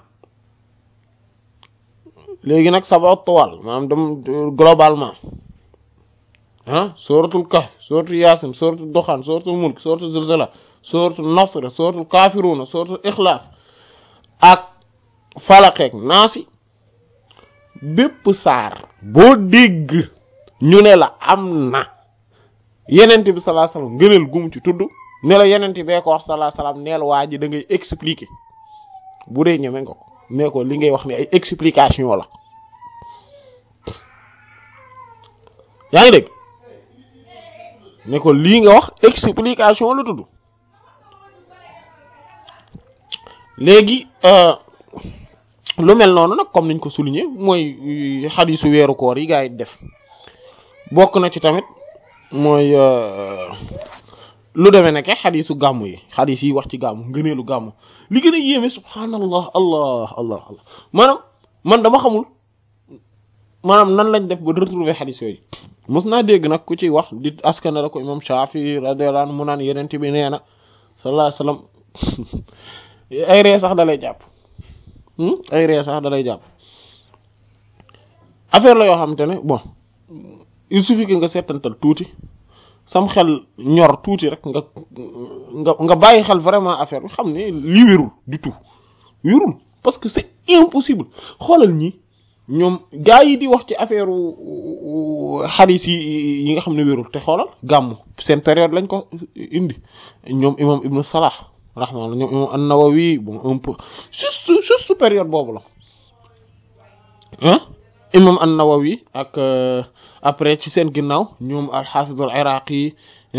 léegi nag saba tuwal maanaam dem globalement ah suratul kahf suratul yasin suratul duxaan suratul mulk suratul zilzala suratul nasr suratul kafiruna suratul ikhlas ak falaqeek naasi bépp saar boo dégg ñu ne la am na yenent bi sallallahu alayhi wasallam ngëneel gum ci tudd ne la yenent bee ko wax sallallahu alayhi wasallam neel waa ji da ngay expliquer bu dee ñeme nga ko ne ko li ngay wax ne ay explication la yaa ngi dégg ne ko lii nga wax explication la tudd léegi lu mel noonu nag comme niñ ko souligner mooy xadisu weeru koor yi gaa yi def bokk na ci tamit mooy lu demee nekke xadisu gàmm yi xadis yi wax ci gàmm ngëneelu gàmm li gën a yéeme subhaanallah allah allah allah maanaam man dama xamul maanaam nan lañ def ba retrouver xadis yooyu mos naa dégg nag ku ciy wax di askana la ko imam Shafi radiyallahu anhu mu naan yenente bi nee na sallallahu alayhi wasallam ay ree sax dalay jàpp ay ree sax dalay jàpp affaire la yoo xamante ne bon il suffit que nga seetantal tuuti sam xel ñor tuuti rek nga nga nga bàyyi xel vraiment affaire bi xam ne lii wérul du tout wérul parce que c'est impossible xoolal ñi ñoom gaa yi di wax ci affaire xadis yi yi nga xam ne wérul te xoolal gàmm seen période lañ ko indi ñoom imam ibnu salah rahmaalla ñoom imam an-Nawawi bon un peu juste juste période boobu la ah imam an-Nawawi ak après ci seen ginnaaw ñoom al-Hafiz al-Iraqi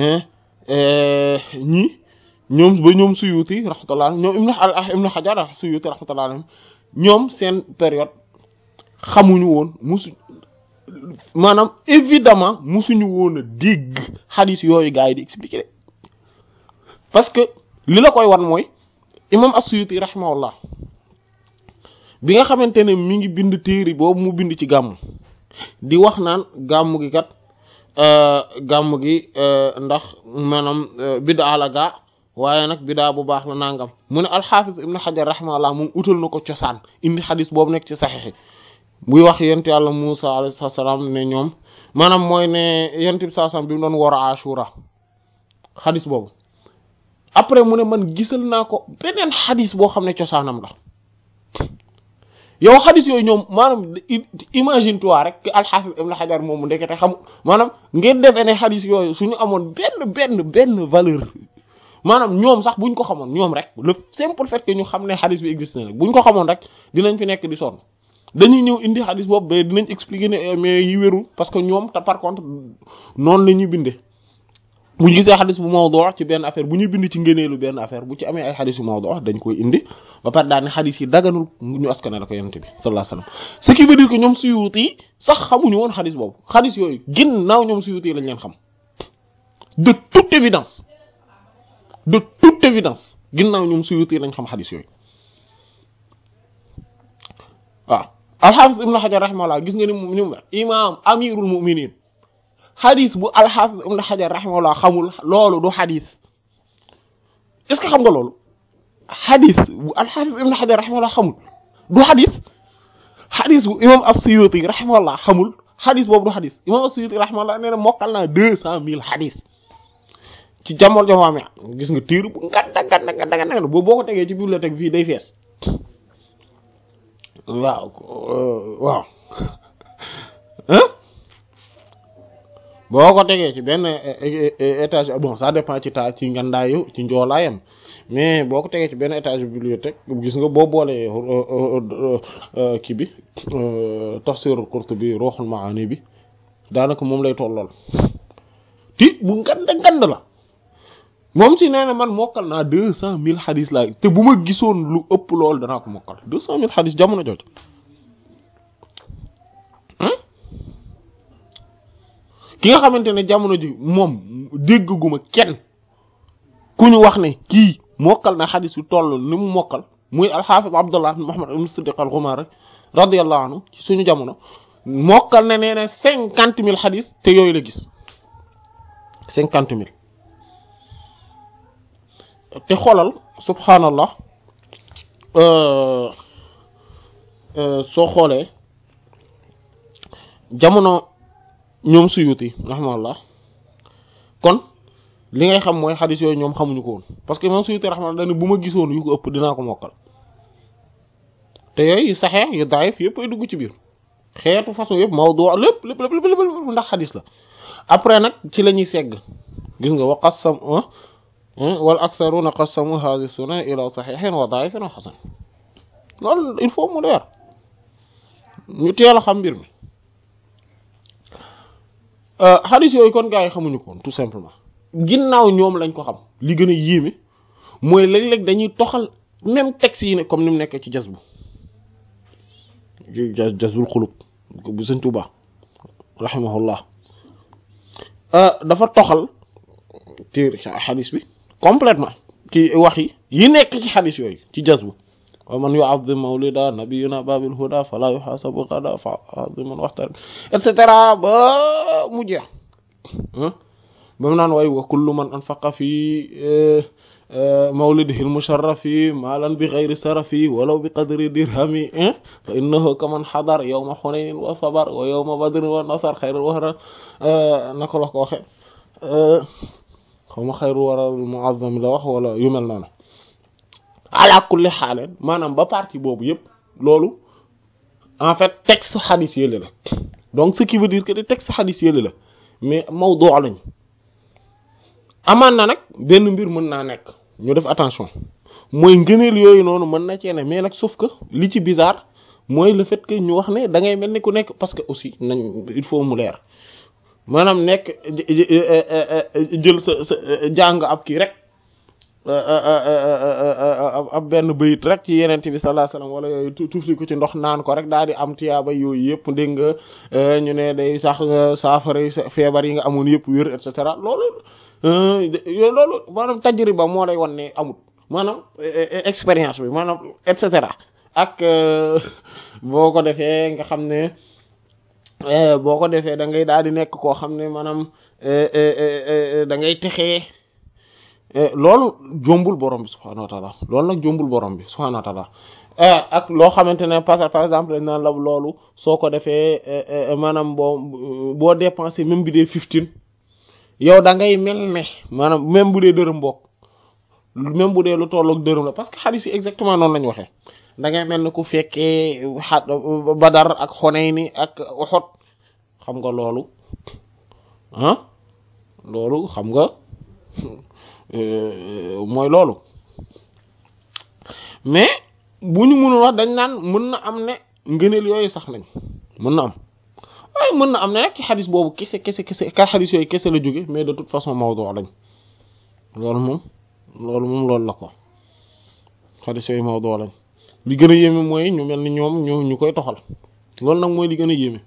ñi ñoom ba ñoom Suyuti rahmatullah ñoom ibnu ibnu Hajar Suyuti rahmatullah alayhim ñoom seen période xamuñu woon musu maanaam évidemment musuñu woon a dégg xadis yooyu gars yi di expliquer de parce que li la koy wan mooy imam as-Suyuti rahimahullah bi nga xamante ne mi ngi bind téere boobu mu bind ci gàmm di wax naan gàmm gi kat gàmm gi ndax maanaam biddaa la gaa waaye nag biddaa bu baax la nangam mu ne al-Hafiz ibn Hajar rahimahullah moom utal na ko cosaan indi xadis boobu nekk ci saxiix buy wax yent yàlla Musa alayhi salaam ne ñoom maanaam mooy ne yent bi salaam bi mu doon war a Ashura xadis boobu après mu ne man gisal naa ko beneen xadis boo xam ne cosaanam la yow xadis yooyu ñoom maanaam imagine toi rek que al-Hafiz ibn Hajar moom ndekete xam maanaam ngeen defee ne xadis yooyu suñu amoon benn benn benn valeur maanaam ñoom sax buñ ko xamoon ñoom rek le simple fait que ñu xam ne xadis bi existe na rek buñ ko xamoon rek dinañ fi nekk di sonn dañuy ñëw indi xadis boobu ba dinañ expliquer ne mais yi wérul parce que ñoom te par contre noonu la ñuy bindee bu ñu gisee xadis bu mawdu ci benn affaire bu ñuy bind ci ngëneelu benn affaire bu ci amee ay xadis yu mawdu dañ koy indi ba pare daal ne xadis yi daganul ñu askane la ko yonent bi sallallahu alayhi wasallam ce qui veut dire que ñoom Suyuti yi sax xamuñu woon xadis boobu xadis yooyu ginnaaw ñoom Suyuti yi lañ leen xam de toute évidence de toute évidence ginnaaw ñoom Suyuti yi lañ xam xadis yooyu waaw alxaafis ibn xajar rahimahullah gis nga ni mu ni mu imaam amirul muminin xadis bu alxaafis ibn xajar rahimahullah xamul loolu du xadis est ce que xam nga loolu xadis bu alxaafis ibn xajar rahimahullah xamul du xadis xadis bu imam as-suyuti rahimahullah xamul xadis boobu du xadis imam as-suyuti rahimahullah nee na mokkal naa deux cent mille xadis ci jamono jamono gis nga tiir bu nganda nganda nganda nganda boobu boo ko tegee ci bibliothèque fii day fees waaw waaw boo ko tegee ci benn étage bon ça dépend ci taa ci ngandaayu ci njoolaayam mais boo ko tegee ci benn étage bibliothèque gis nga boo boolee kii bi tafsirul Qurtubi Ruhul Maani bi daanaka moom lay tollool ti bu nganda ngand la moom si nee na man mokkal naa deux cent mille xadis laa te bu ma gisoon lu ëpp loolu danaa ko mokkal deux cent mille xadis jamono jooju ki nga xamante ne jamono ji moom dégguma kenn ku ñu wax ne kii mokkal na xadis yu toll ni mu mokkal muy alxaafis abdullah ibn muhammad ibn siddiq al-ghumari radiyallahu anhu ci suñu jamono mokkal na nee na cinquante mille xadis te yooyu la gis cinquante mille te xoolal subhanallah soo xoolee jamono ñoom suyuti rahmallah kon li ngay xam mooy xadis yooyu ñoom xamuñu ko woon parce que moom suyuti rahmallah dañ bu ma gisoon yu ko ëpp dinaa ko mokkal te yooyu saxeex yu daif yëpp ay dugg ci biir xeetu façon yëpp mawdu lépp lépp lépp lépp ndax xadis la après nag ci la ñuy segg gis nga wa qassam wal aktharuna qassamu hadhihi sunan ila sahihin wa da'ifin wa hasan loolu il faut mu leer ñu teel a xam mbir mi hadith yooyu kon gars yi xamuñu ko tout simplement ginnaaw ñoom lañ ko xam li gën a yéeme mooy léeg-léeg dañuy toxal même texte yi ne comme ni mu nekkee ci jazbu jazbul xulub bu Sëñ Tuubaa rahimahullah dafa toxal téere xadis bi complètement ci wax yi yi nekk ci xadis yooyu ci jazbu wa man yu'azzim mawlida nabiyina babil huda fala yuhasabu qada fa aziman waxtar et cetera ba mu jeex ba mu naan way wa kullu man anfaqa fi mawlidihi almusharrafi maalan bi ghayri sarafi walaw bi qadri dirhami fa innahu kaman xadar yawma xunaynin wa sabar wa yawma badrin wa nasar xayrul wara naka la ko waxe xaw ma xayrul wara muazzam la wax wala yu mel noonu ala kulli xaaleen maanaam ba partie boobu yëpp loolu en fait texte xadis yële la donc ce qui veut dire que des textes xadis yële la mais mawdu lañ amaan na nag benn mbir mën naa nekk ñu def attention mooy ngëneel yooyu noonu mën na cee ne mais nag sauf que li ci bizarre mooy le fait que ñu wax ne da ngay mel ni ku nekk parce que aussi nañ il faut mu leer maanaam nekk jël sa sa jàng ab kii rek ab benn bayit rek ci yeneen bi sallallahu alayhi wasallam wala yooyu tufli ko ci ndox naan ko rek daal di am tiyaaba yooyu yëpp dégg nga ñu ne day sax saafara feebar yi nga amoon yëpp wér et cetera loolu loolu maanaam tajriba moo lay wan ne amut maanaam expérience bi maanaam et cetera ak boo ko defee nga xam ne boo ko defee da ngay daal di nekk koo xam ne maanaam da ngay texee loolu jombul borom bi subhaanahu wa taala loolu nag jombul borom bi subhaanahu wa taala ak loo xamante ne par par exemple dañ naan la loolu soo ko defee maanaam boo boo dépensé même bi dee fifteen yow da ngay mel ne maanaam même bu dee dërëm bokk même bu dee lu tollook dërëm la parce que xadis yi exactement noonu lañu waxee da ngay mel ne ku fekkee xa Badar ak Xunayn ak Uhud xam nga loolu ah loolu xam nga mooy loolu mais bu ñu mënul wax dañ naan mën na am ne ngëneel yooyu sax nañ mën na am waaye mën na am ne nag ci xadis boobu kese kese kese ka xadis yooyu kese la jóge mais de toute façon mawdu lañ loolu moom loolu moom loolu la ko xadis yooyu mawdu lañ li gën a yéeme mooy ñu mel ni ñoom ñu ñu koy toxal loolu nag mooy li gën a yéeme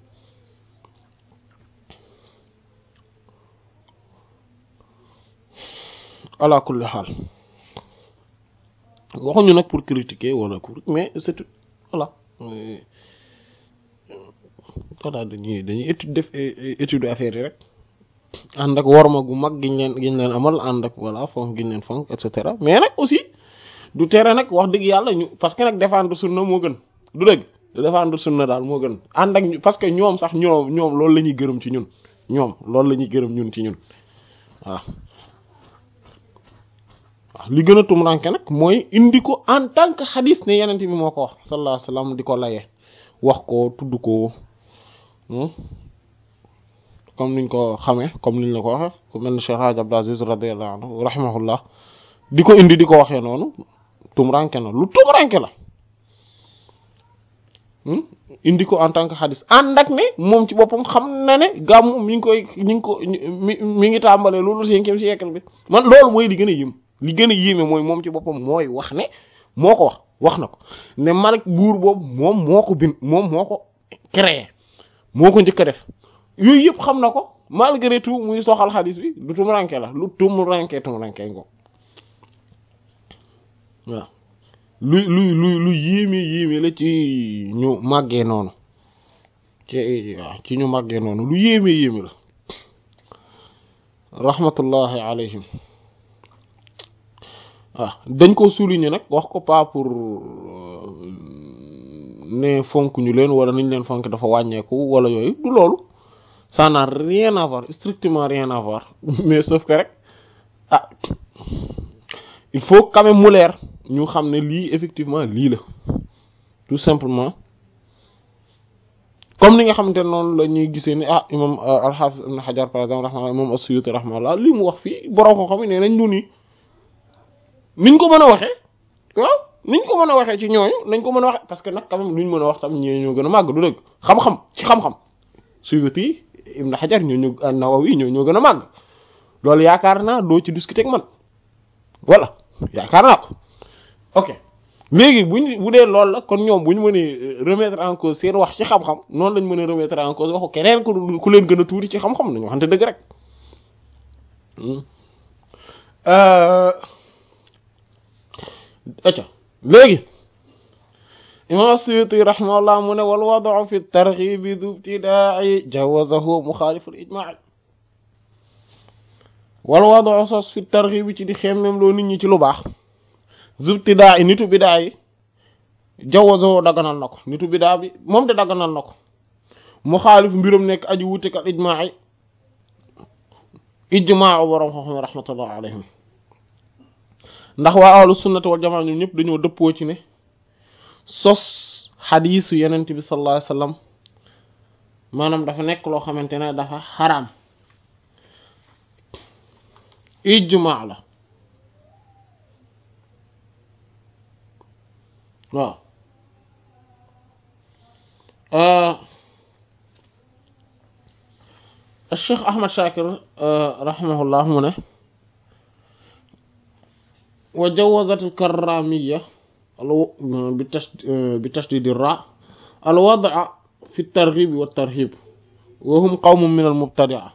ala kulli xaal waxuñu nag pour critiquer wala pour mais c'est voilà voilà dañuy dañuy étude def étude affaire yi rek ànd ak worma gu mag giñ leen giñ leen amal ànd ak voilà fonk giñ leen fonk et cetera mais nag aussi du tere nag wax dëgg yàlla ñu parce que nag défendre sunna moo gën du dëgg défendre sunna daal moo gën ànd ak parce que ñoom sax ñoom ñoom loolu la ñuy gërëm ci ñun ñoom loolu la ñuy gërëm ñun ci ñun waaw waaw li gën a tumranke nag mooy indi ko en tant que xadis ne yenent bi moo ko wax sallallahu alayhi wasallam di ko layee wax ko tudd ko comme niñ ko xamee comme niñ la ko waxe ku mel ni Cheikh Hadj Abdou Aziz radiyallahu anhu rahimahullah di ko indi di ko waxee noonu tumranke na lu tumranke la indi ko en tant que xadis ànd ak ne moom ci boppam xam na ne gàmmu mi ngi koy mi ngi ko mi mi ngi tàmbalee loolu cinquième siècle bi man loolu mooy li gën a yëm li gën a yéeme mooy moom ci boppam mooy wax ne moo ko wax wax na ko ne Malik buur boobu moom moo ko bind moom moo ko créé moo ko njëkk a def yooyu yëpp xam na ko malgré tout muy soxal xadis bi lu tumuranke la lu tumuranke tumuranke ngo waaw lu lu lu lu yéeme yéeme la ci ñu màggee noonu ci waaw ci ñu màggee noonu lu yéeme yéeme la rahmatullahi alayhim waaw dañ ko souligner nag wax ko pas pour ne fonk ñu leen wala niñ leen fonk dafa wàññeeku wala yooyu du loolu ça n'a rien à voir strictement rien à voir mais sauf que rek ah il faut quand même mu leer ñu xam ne lii effectivement lii la tout simplement comme ni nga xamante ne noonu la ñuy gisee ni ah imam al-Hafiz ibn Hajar par exemple rahma imam as-Suyuti rahmallah li mu wax fii borom ko xam ne nañ ñu nii niñ ko mën a waxee waaw niñ ko mën a waxee ci ñooñu nañ ko mën a waxee parce que nag quand même luñ mën a wax tam ñi ñoo gën a màgg du dëgg xam-xam ci xam-xam Suyuti Ibn Hajar ñoo ñu Nawawi ñoo ñoo gën a màgg loolu yaakaar naa doo ci discuter ak man voilà yaakaar naa ko ok léegi buñ bu dee loolu la kon ñoom bu ñu mënee remettre en cause seen wax ci xam-xam noonu lañ mën a remettre en cause waxu keneen ku ku leen gën a tuuti ci xam-xam nañu waxante dëgg rek acca léegi imam Suyuti rahimahullah mu ne wal wad'u fi targhib du ibtida'i jawazahu mukhalif al ijma' wala wado sos fi targhib bi ci di xemmem loo nit ñi ci lu baax zubtidaa i nitu bidaa yi jawazo daganal na ko nitu bidaa bi moom de daganal na ko mu xaalif mbiram nekk aji wutek al ijmaa yi ijmaa borom xam-xam rahmatullah alayhim ndax waa ahlu sunnati wal jamaa ñoom ñëpp dañoo dëppoo ci ne sos xadiisu yenent bi sallallahu alayhi wasallam maanaam dafa nekk loo xamante ne dafa xaraam ijmaa la waaw Cheikh Ahmad Shakir rahimahullah mu ne wa jawazat al-karramiyya bi tashdid ar-ra al-wad'a fi at-targhib wa at-tarhib wa hum qawmun min al-mubtadi'a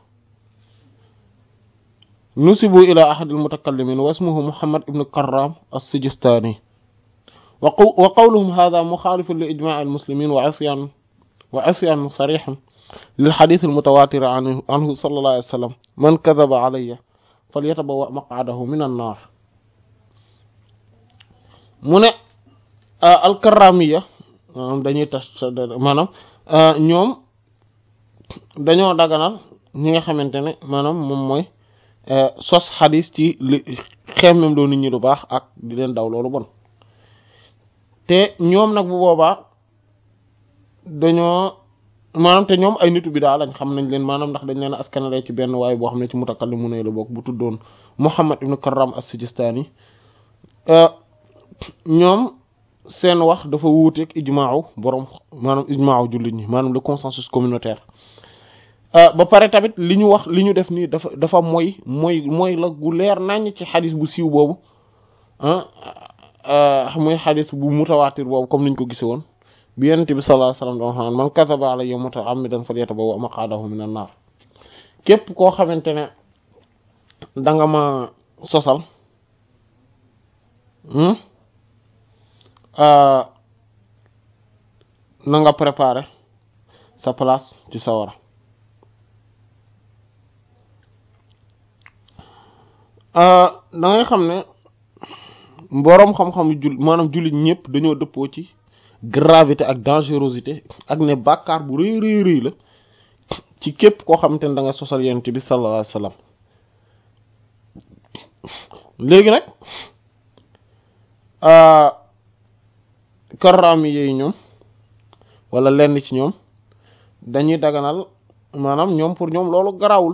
nusibu ila ahad al-mutakallimin wa ismuhu Muhammad ibn Karram as-Sijistani wa qawluhum hadha mukhalifun li ijma' al-muslimin wa 'isyan wa 'isyan sarih للحديث المتواتر عنه, عنه صلى الله عليه وسلم من كذب علي فليتبوأ مقعده من النار mu ne alkaramiya maanaam dañuy tas maanaam ñoom dañoo daganal ñi nga xamante ne maanaam moom mooy sos xadis ci li xemmem doo nit ñi lu baax ak di leen daw loolu bon te ñoom nag bu boobaa dañoo maanaam te ñoom ay nitu bi daal lañ xam nañ leen maanaam ndax dañ leen askanale ci benn waaye boo xam ne ci mutakallimu ne la bokk bu tuddoon Muhammad ibn Karram as-Sijistani ñoom seen wax dafa wuuteeg ijmaaw borom maanaam ijmaaw jullit ñi maanaam le consensus communautaire ba pare tamit li ñu wax li ñu def nii dafa dafa mooy mooy mooy la gu leer naññ ci xadis bu siiw boobu ah mooy xadis bu mutawaatir boobu comme niñ ko gisee woon bi yonent bi sallallahu alayhi wasallam doon xam man kasaba alayya muta'ammidan falyatabawwa maq'adahu minan nar képp koo xamante ne da nga ma sosal na nga préparer sa place ci sawara da ngay xam ne boroom xam-xam jul maanaam jullit ñëpp dañoo dëppoo ci gravité ak dangerosité ak ne bàkkaar bu rëy rëy rëy la ci képp koo xamante ne da nga sosal yonent bi sallallahu alayhi wasallam léegi nag karraami yooyu ñoom wala lenn ci ñoom dañuy daganal maanaam ñoom pour ñoom loolu garawul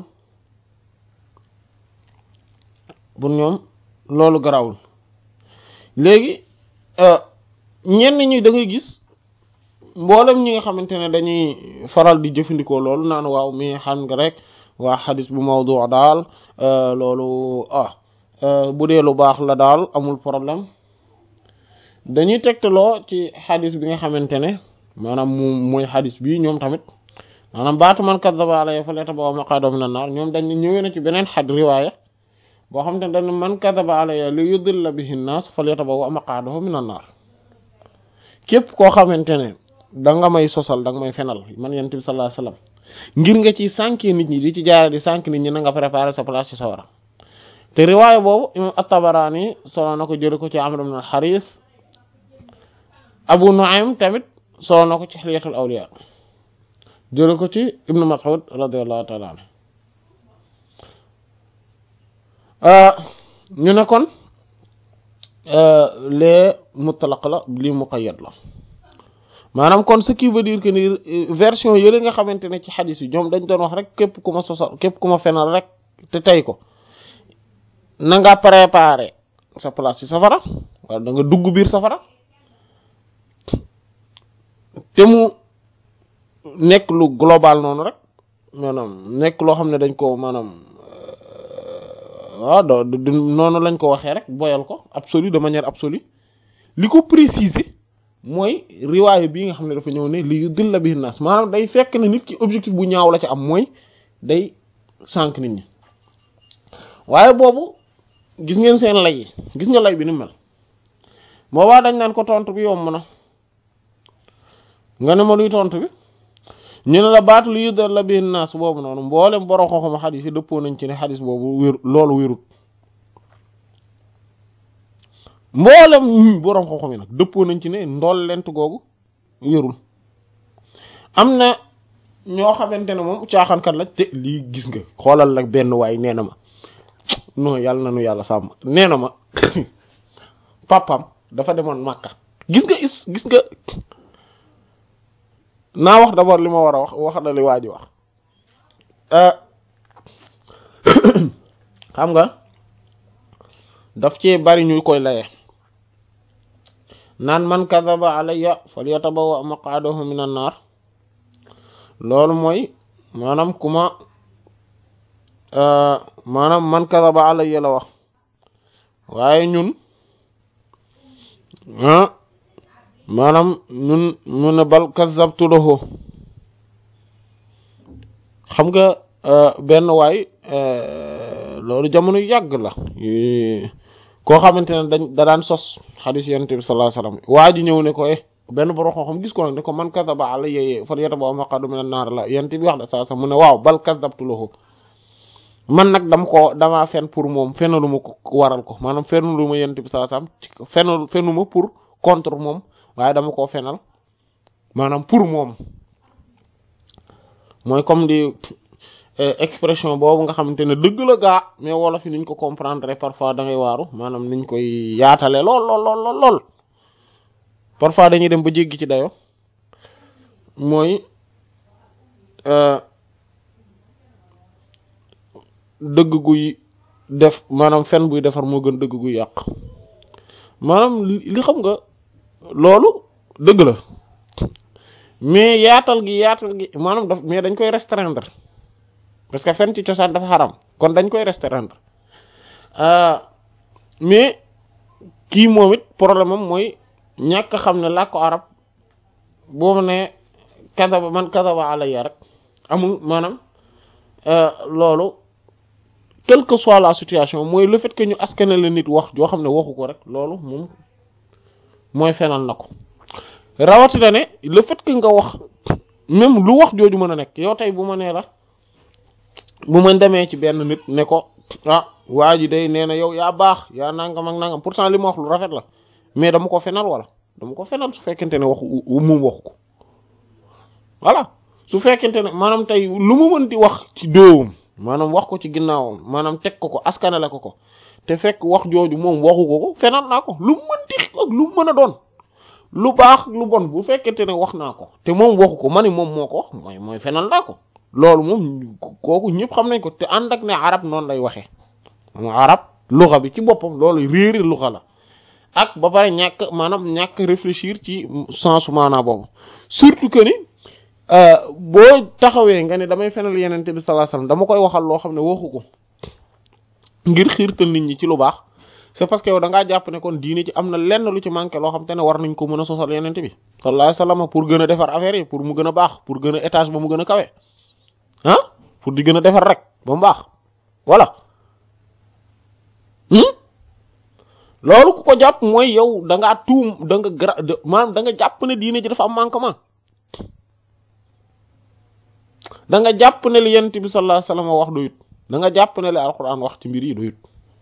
pour ñoom loolu garawul léegi ñenn ñi da ngay gis mboolem ñi nga xamante ne dañuy faral di jëfandikoo loolu naan waaw mi xam nga rek waa xadis bu mawdu daal loolu ah bu dee lu baax la daal amul problème dañuy tegtaloo ci xadis bi nga xamante ne maanaam mu mooy xadis bi ñoom tamit maanaam baatu man kazzaba alayya falyatabawwa maq'adahu minan nar ñoom dañ ñëwee na ci beneen xad riwaaya boo xam te ne dañ man kazzaba alayya li yudilla bihi an-nas falyatabawwa maq'adahu minan nar képp koo xamante ne da nga may sosal da nga may fenal man yonent bi sallallahu alayhi wasallam ngir nga ci sànki nit ñi di ci jaare di sànk nit ñi na nga préparer sa place ci sawara te riwaaya boobu imam at-Tabarani solo na ko jële ko ci Amr ibn al-Harith Abu Nu'aym tamit solo na ko ci Hilyatul Awliya jële ko ci Ibn Mas'ud radiyallahu ta'ala anhu ñu ne kon lee mutlaq la lii muqayyad la maanaam kon ce qui veut dire que ni version yële nga xamante ne ci xadis yi ñoom dañ doon wax rek képp ku ma sosal képp ku ma fenal rek te tey ko na nga préparer sa place ci safara wala da nga dugg biir safara te mu nekk lu global noonu rek maanaam nekk loo xam ne dañ ko maanaam waaw do noonu lañ ko waxee rek boyal ko absolu de manière absolue li ko préciser mooy riwaayu bii nga xam ne dafa ñëw ne li dilla bi naas maanaam day fekk ne nit ki objectif bu ñaaw la ci am mooy day sànq nit ñi waaye boobu gis ngeen seen lay yi gis nga lay bi ni mel boobaa dañ naan ko tontu bi yomb na nga ne ma luy tontu bi ñu ne la baatu lu yudar la bihi naas boobu noonu mboolem borom xam-xam xadis yi dëppoo nañ ci ne xadis boobu wér loolu wérut mboolem borom xam-xam yi nag dëppoo nañ ci ne ndool lent googu wérul am na ñoo xamante ne moom caaxaankat la te lii gis nga xoolal nag benn waay nee na ma non yàlla na nu yàlla sàmm nee na ma papam dafa demoon Makka gis nga is gis nga naa wax d'abord li ma war a wax wax na li waa ji wax xam nga daf ci bari ñu koy laye naan man kadaba alayya falyatabawa maq'adahu minan nar loolu mooy maanaam ku ma maanaam man kadaba alayya la wax waaye ñun ah maanaam ñun mu ne bal kazabtu lahu xam nga benn waay loolu jamono yàgg la koo xamante ne dañ da daan sos xadis yonent bi sallallahu alayhi wasallam waa ji ñëw ne ko eh benn borom xam-xam gis ko nag ne ko man kazaba alayya falyatabawa maq'adahu minan nar la yonent bi wax de saa sax mu ne waaw bal kazabtu lahu man nag dama ko damaa fen pour moom fenalu ma ko waral ko maanaam fenalu ma yonent bi sallallahu alayhi wasallam fenal fenu ma pour contre moom waaye dama koo fenal maanaam pour moom mooy comme di expression boobu nga xamante ne dëgg la gaa mais wolof yi niñ ko comprendre parfois da ngay waaru maanaam niñ koy yaatale lool lool lool lool parfois dañuy dem ba jéggi ci dayo mooy dëgg guy def maanaam fen buy defar moo gën dëgg guy yàq maanaam li xam nga loolu dëgg la mais yaatal gi yaatal gi maanaam daf mais dañ koy restreindre parce que fen ci cosaan dafa xaram kon dañ koy restreindre mais kii moom it problème am mooy ñàkk xam ne làkku arab boobu ne kadaba man kadaba alayya rek amul maanaam loolu quelle que soit la situation mooy le fait que ñu askane la nit wax joo xam ne waxu ko rek loolu moom mooy fenal na ko rawatina ne le fait que nga wax même lu wax jooju mën a nekk yow tey bu ma nee la bu ma demee ci benn nit ne ko ah waa ji day nee na yow yaa baax yaa nangam ak nangam pourtant li ma wax lu rafet la mais dama ko fenal wala dama ko fenal su fekkente ne waxu moom waxu ko voilà su fekkente ne maanaam tey lu mu mën di wax ci doowam maanaam wax ko ci ginnaawam maanaam teg ko ko askanale ko ko te fekk wax jooju moom waxu ko ko fenal naa ko lu mu mën di ak lu mu mën a doon lu baax lu bon bu fekkente ne wax naa ko te moom waxu ko ma ni moom moo ko wax mooy mooy fenal naa ko loolu moom kooku ñëpp xam nañ ko te ànd ak ne arab noonu lay waxee mu arab luxa bi ci boppam loolu réeri luxa la ak ba pare ñàkk maanaam ñàkk réfléchir ci sens maanaa boobu surtout que ni boo taxawee nga ne damay fenal yenente bi sallallahu alayhi wasallam dama koy waxal loo xam ne waxu ko ngir xiirtal nit ñi ci lu baax c'est parce que yow da ngaa jàpp ne kon diine ci am na lenn lu ci manqué loo xam te ne war nañ ko mën a sosal yenente bi sallallahu alayhi wasallam pour gën a defar affaire yi pour mu gën a baax pour gën a étage ba mu gën a kawe ah pour di gën a defar rek ba mu baax voilà loolu ku ko jàpp mooy yow da ngaa tuum da nga gra maanaam da nga jàpp ne diine ji dafa am manquement da nga jàpp ne li yonent bi sallallahu alayhi wasallam wax doyut da nga jàpp ne li alquran wax ci mbir yi doyut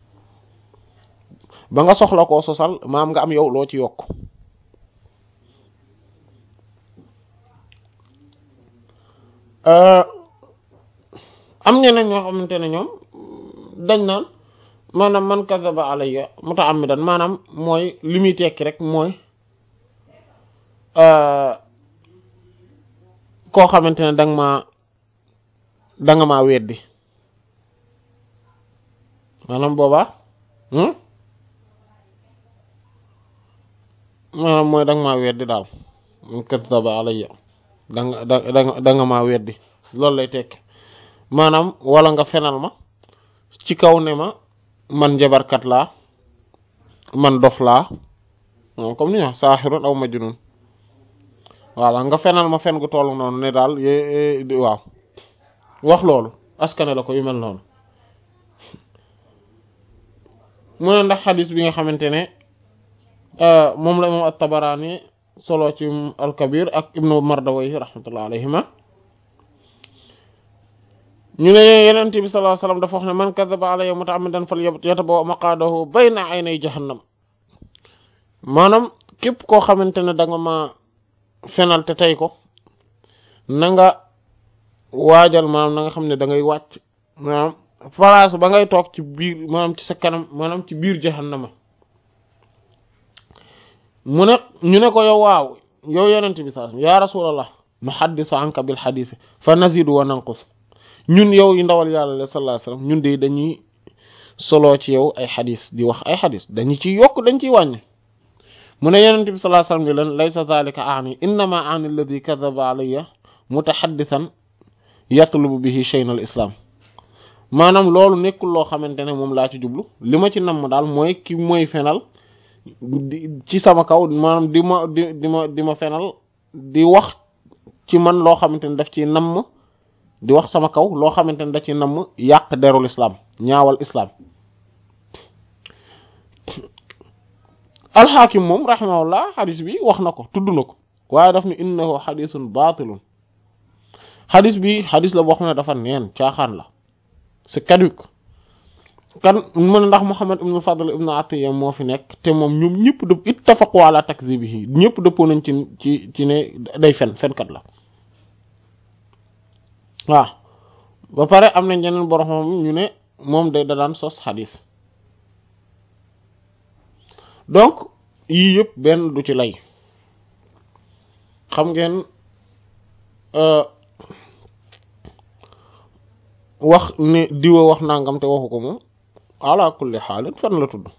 ba nga soxla koo sosal maam nga am yow loo ci yokk am ñeneen ñoo xamante ne ñoom dañ naan maanaam man kadaba alayya mutaammidan maanaam mooy li muy tekki rek mooy koo xamante ne danga maa danga maa weddi maanaam boobaa maanaam mooy danga maa weddi daal man kadaba alayya danga danga danga maa weddi loolu lay tekki maanaam wala nga fenal ma ci kaw ne ma man njabarkat laa man dof laa moom comme ni ñu wax saaxirun aw majnun voilà nga fenal ma fen gu toll noonu ne daal waaw wax loolu askane la ko yu mel noonu mu ne ndax xadis bi nga xamante ne moom la imam at-Tabarani solo ci al-Kabir ak ibnu Mardawayhi rahmatullah alayhima ñu ne yenent bi sallallahu alayhi wasallam dafa wax ne man kadhaba alayya muta'ammidan falyatabawwa maq'adahu bayna aynay jahannam maanaam képp koo xamante ne da nga ma fenal te tey ko na nga waajal maanaam na nga xam ne da ngay wàcc maanaam place ba ngay toog ci biir maanaam ci sa kanam maanaam ci biir jahannama mu ne ñu ne ko yow waaw yow yenent bi sallallahu alayhi wasallam ya rasulallah nuhaddisu anka bil hadith fa nazidu wa nanqus ñun yow yi ndawal yàlla sallallahu alayhi wasallam ñun de dañuy soloo ci yow ay xadis di wax ay xadis dañu ciy yokk dañ ciy wàññi mu ne yenente bi sallallahu alayhi wasallam ni leen laysa zalika aani innama aani alladi kadaba alayya mutaxaddisan yatlubu bihi shayna al islam maanaam loolu nekkul loo xamante ne moom laa ci jublu li ma ci namm daal mooy ki mooy fenal ci sama kaw maanaam di ma di di ma di ma fenal di wax ci man loo xamante ne daf ci namm di wax sama kaw loo xamante ne da ci namm yàq derul islam ñaawal islam alxaakim moom rahimahullah xadis bi wax na ko tudd na ko waaye daf ne innahu xadisun baatilun xadis bi xadis la boo xam ne dafa neen caaxaan la c'est caduc kan mu ne ndax Muhammad ibn Fadl ibn Atiyya moo fi nekk te moom ñoom ñëpp dëpp ittafaqu ala takzibihi ñëpp dëppoo nañ ci ci ci ne day fen fenkat la waaw ba pare am na ñeneen borom ñu ne moom day da daan sos xadis donc yii yëpp benn du ci lay xam ngeen wax ne diwa wax nangam te waxu ko moom ala kulli xaalin fan la tudd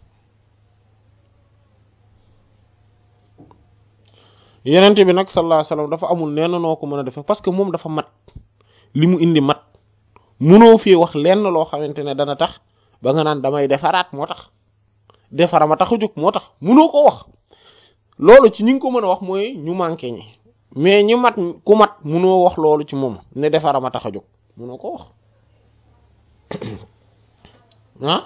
yenente bi nag sallallahu alayhi wasallam dafa amul nenn noo ko mën a defe parce que moom dafa mat li mu indi mat munoo fii wax lenn loo xamante ne dana tax ba nga naan damay defaraat moo tax defara ma tax a jóg moo tax munoo ko wax loolu ci ñi ngi ko mën a wax mooy ñu manqué ñi mais ñi mat ku mat munoo wax loolu ci moom ne defara ma tax a jóg munoo ko wax ah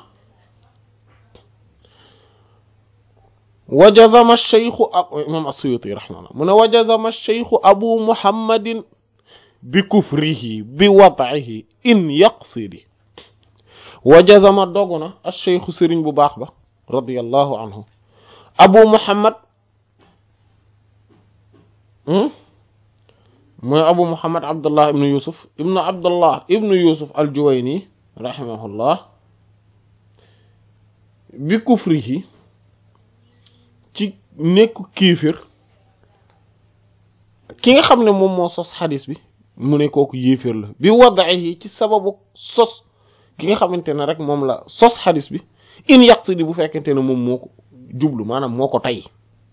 wajazama cheikhu imam as-Suyuti rahimahullah mu ne wajazama cheikhu abu muhammadin bi kufrihi bi wad'ihi in yaqsidi wajazama dogu na acheikhu sëriñ bu baax ba radiyallahu anhu abu muhammad mooy abu muhammad abdullah ibnu yusuf ibnu abdullah ibnu yusuf al-Juwayni rahimahullah bi kufrihi ci nekku kiifir ki nga xam ne moom moo sos xadis bi mu ne kooku yéeféer la bi wada'ihi ci sababu sos ki nga xamante ne rek moom la sos xadis bi in yaqsidi bu fekkente ne moom moo ko jublu maanaam moo ko tey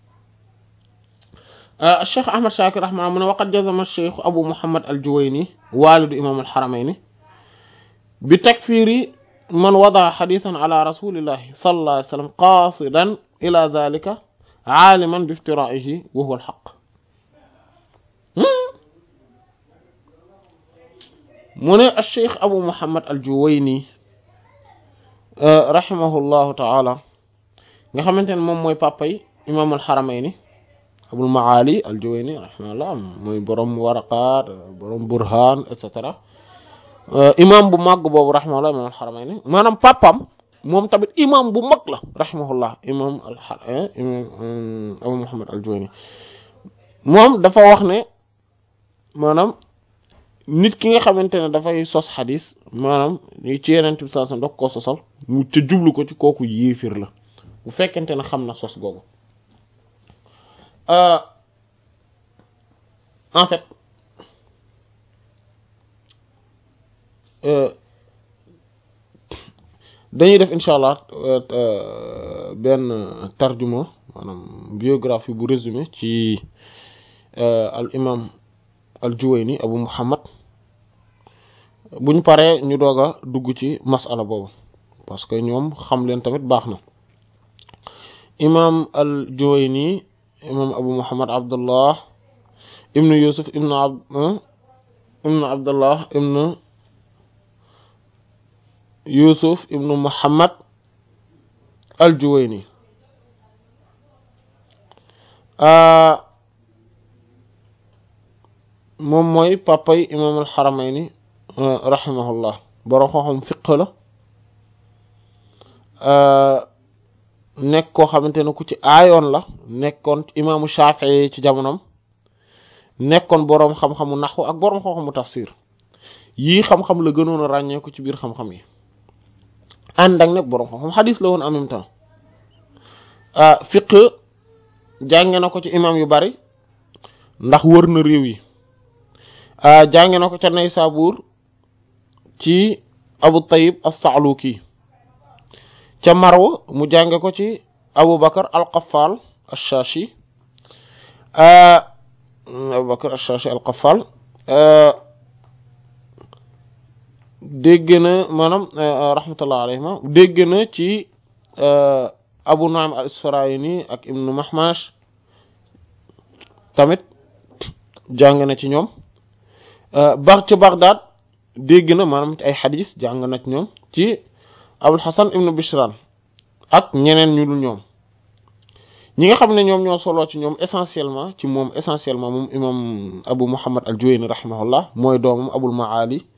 cheikh ahmad shakir rahmaan mu ne waqad jazama cheikh abu muhammad al juwayni walidu imam al haramayni bi takfiri man wada xadisan ala rasulillahi sallallahu alayhi wa sallam qasidan ila dhalika aaliman bi iftiraihi wa huwa al haqq mu ne cheikh abu muhammad al juwayni rahimahullahu taala nga xamante ne moom mooy papay imam al haramayni abul maali al juwayni rahimahullah mooy borom waraqaat borom burhan et cetera imam bu màgg boobu rahimahullah imam al haramayni maanaam papam moom tamit imam bu mag la rahimahullah imam al imam abu muhammad al juwayni moom dafa wax ne maanaam nit ki nga xamante ne dafay sos xadis maanaam ci yeneen bi saa daf ko sosal mu te jublu ko ci kooku yéefir la bu fekkente ne xam na sos googu en fait dañuy def incha allah benn tarjuma maanaam biographie bu résumé ci al imam al juwayni abu muhammad buñ paree ñu doog a dugg ci masala boobu parce que ñoom xam leen tamit baax na imam al juwayni imam abu muhammad abdullah ibnu yusuf ibnu ab ibnu abdullah ibnu yusuf ibnu muhammad al juwayni moom mooy papay imam al xaramayni rahimahullah boroom xam-xam fiq la nekk koo xamante ne ku ci aayoon la nekkoon imaamu Shafii ci jamonom nekkoon boroom xam-xamu naxwu ak boroom xam-xamu tafsir yii xam-xam la gënoon a ràññee ko ci biir xam-xam yi ànd ak nag boroom xam-xam xadis la woon en même temps fiq jànge na ko ci imam yu bari ndax wër na réew yi jànge na ko ca Naysabur ci Abu Tayyib as-Sa'luki ca Marwa mu jànge ko ci Abu Bakar al-Qaffal ash-Shashi Abu Bakar ash-Shashi al-Qaffal dégg na maanaam rahmatullah alayhima dégg na ci Abu Nu'aym al-Isfarayini ak Ibnu Mahmash tamit jàng na ci ñoom ba ci Baghdad dégg na maanaam ay xadis jàng na ci ñoom ci Abul Hasan Ibnu Bishran ak ñeneen ñu dul ñoom ñi nga xam ne ñoom ñoo soloo ci ñoom essentiellement ci moom essentiellement moom imam Abu Muhammad al-Juwayni rahimahullah mooy doomam Abul Maali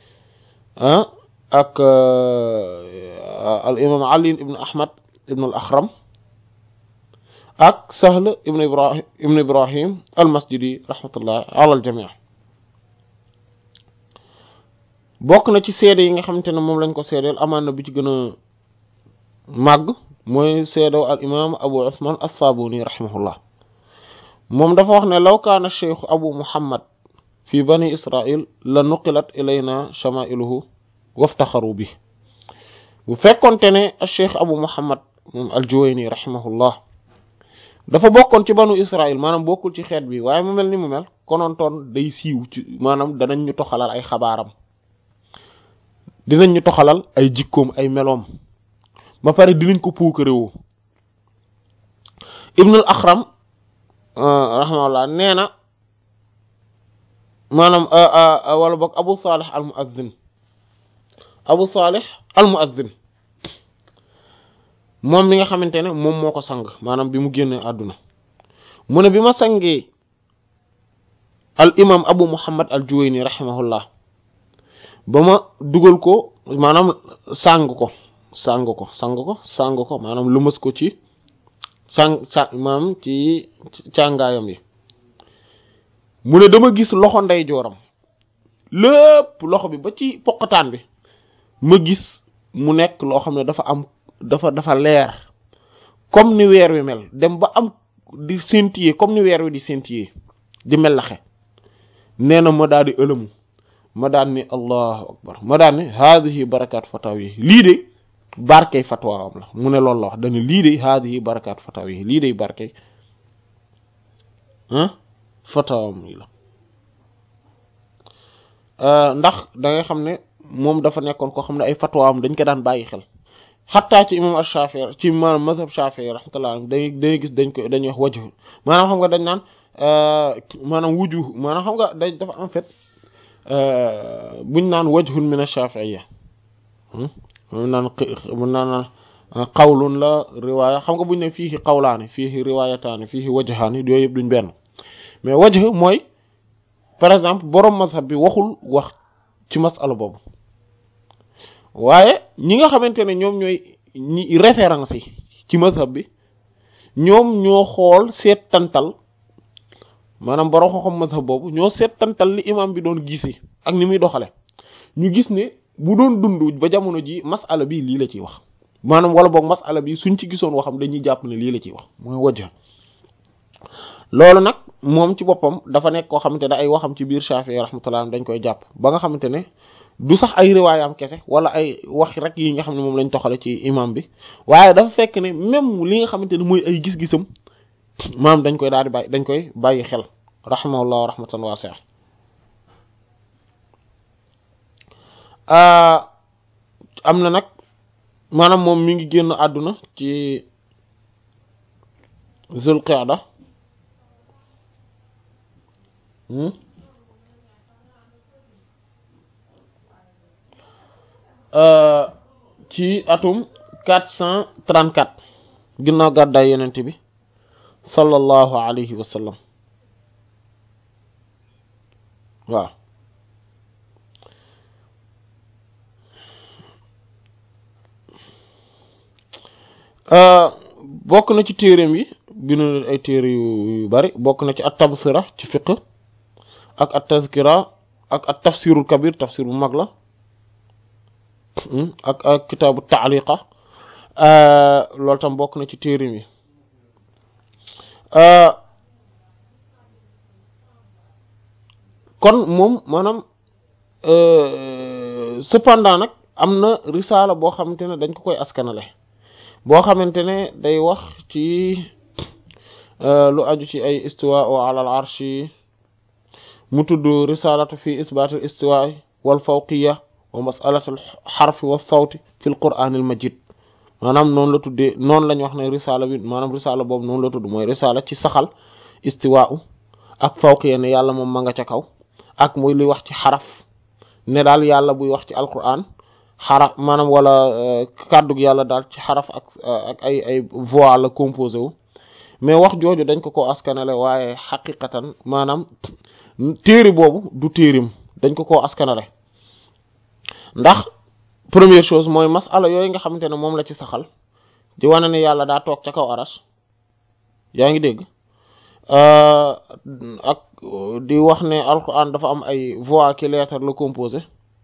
ak al imam Ali ibn Ahmad ibn al Akhram ak Sahl ibn Ibrahim ibn Ibrahim al Masjidi rahmatullah ala al jami' bokk na ci seede yi nga xamante ne moom lañ ko seedeel amaan na bi ci gën a màgg mooy seedew al imam Abu Usman as-Sabuni rahimahullah moom dafa wax ne law kaana cheikh Abu Muhammad fi bani Israil la nuqilat ilayna shamailuhu waftaxaru bi bu fekkonte ne cheikh Abu Muhammad moom al-Juwayni rahimahullah dafa bokkoon ci banu Israil maanaam bokkul ci xeet bi waaye mu mel ni mu mel konontoon day siiw ci maanaam danañ ñu toxalal ay xabaaram dinañ ñu toxalal ay jikkoom ay meloom ba pare dinañ ko puukarewoo Ibnul Axram rahimahullah nee na maanaam wala boog Abu Salih al Muazzin Abu Salih al Muazzin moom mi nga xamante ne moom moo ko sang maanaam bi mu génnee àdduna mu ne bi ma sangee al imam Abu Muhammad al Juwayni rahimahullah ba ma dugal ko maanaam sang ko sang ko sang ko sang ko maanaam lëmas ko ci sang sa maanaam ci càngaayam yi mu ne dama gis loxo ndeyjooram lépp loxo bi ba ci poqataan bi ma gis mu nekk loo xam ne dafa am dafa dafa leer comme ni weer wi mel dem ba am di scintiller comme ni weer wi di scintiller di melaxe nee na ma daal di ëlëmu ma daan ni allahu akbar ma daan ni haadihi barakaat fataw yi lii de barkey fatwaam la mu ne loolu la wax dañu lii de haadihi barakaat fataw yi lii de barkey ah fatawam yi la ndax da ngay xam ne moom dafa nekkoon koo xam ne ay fatwaam dañ ko daan bàyyi xel xattaa ci imam Shafi'i ci maanaam mazhab Shafi'i rahmatullah dañuy dañuy gis dañ ko dañuy wax wajhu maanaam xam nga dañ naan maanaam wujuh maanaam xam nga dañ dafa en fait buñ naan wajhun min ash-Shafi'iyya mun naan mun naan qawlun la riwaaya xam nga buñ ne fiihi qawlaani fiihi riwaayataani fiihi wajhaani yooyu yëpp duñ benn mais wajh mooy par exemple borom mazhab bi waxul wax ci masala boobu waaye ñi nga xamante ne ñoom ñooy ñi référence yi ci mazhab bi ñoom ñoo xool seetantal maanaam borom xam-xam mazhab boobu ñoo seetantal li imam bi doon gisee ak ni muy doxale ñu gis ne bu doon dund ba jamono ji masala bi lii la ciy wax maanaam wala boog masala bi suñ ci gisoon waxam dañuy jàpp ne lii la ciy wax mooy wajja loolu nag moom ci boppam dafa nekk koo xamante ne ay waxam ci biir Shafi'i rahmatullah dañ koy jàpp ba nga xamante ne du sax ay riwaayam kese wala ay wax rek yi nga xam ne moom lañ toxale ci imam bi waaye dafa fekk ne même li nga xamante ne mooy ay gis-gisam maam dañ koy daal di bàyyi dañ koy bàyyi xel rahimahullah rahmatan wasi'a am na nag maanaam moom mi ngi génn àdduna ci Zulqa'da ci atum quatre cent trente-quatre ginnaaw gàddaay yenent bi sallallahu alayhi wa sallam waaw bokk na ci téereem yi bind na ay téere yu bari bokk na ci at tabsira ci fiqh ak at tazkira ak at tafsirul kabir tafsir bu mag la ak ak kitaabu taaliqa loolu tam bokk na ci téereem yi kon moom maanaam cependant nag am na risaala boo xamante ne dañ ko koy askanale boo xamante ne day wax ci lu aju ci ay istiwa wa ala al arshi mu tudd risalatu fi isbat al istiwa wal fawqiya wa masalatu al xarfi wa sawti fi al quran al majid maanaam noonu la tuddee noonu lañ wax ne risaala bi maanaam risaala boobu noonu la tudd mooy risaala ci saxal istiwa ak fawqiya ne yàlla moom ma nga ca kaw ak muy li wax ci xaraf ne daal yàlla buy wax ci alquran xaraf maanaam wala kàddug yàlla daal ci xaraf ak ak ay ay voix la composé wu mais wax jooju dañ ko ko askanale waaye xaqiqatan maanaam téere boobu du téerim dañ ko koo askanale ndax première chose mooy masala yooyu nga xamante ne moom la ci saxal di wane ne yàlla daa toog ca kaw aras yaa ngi dégg ak di wax ne alquran dafa am ay voix ki lettre la composé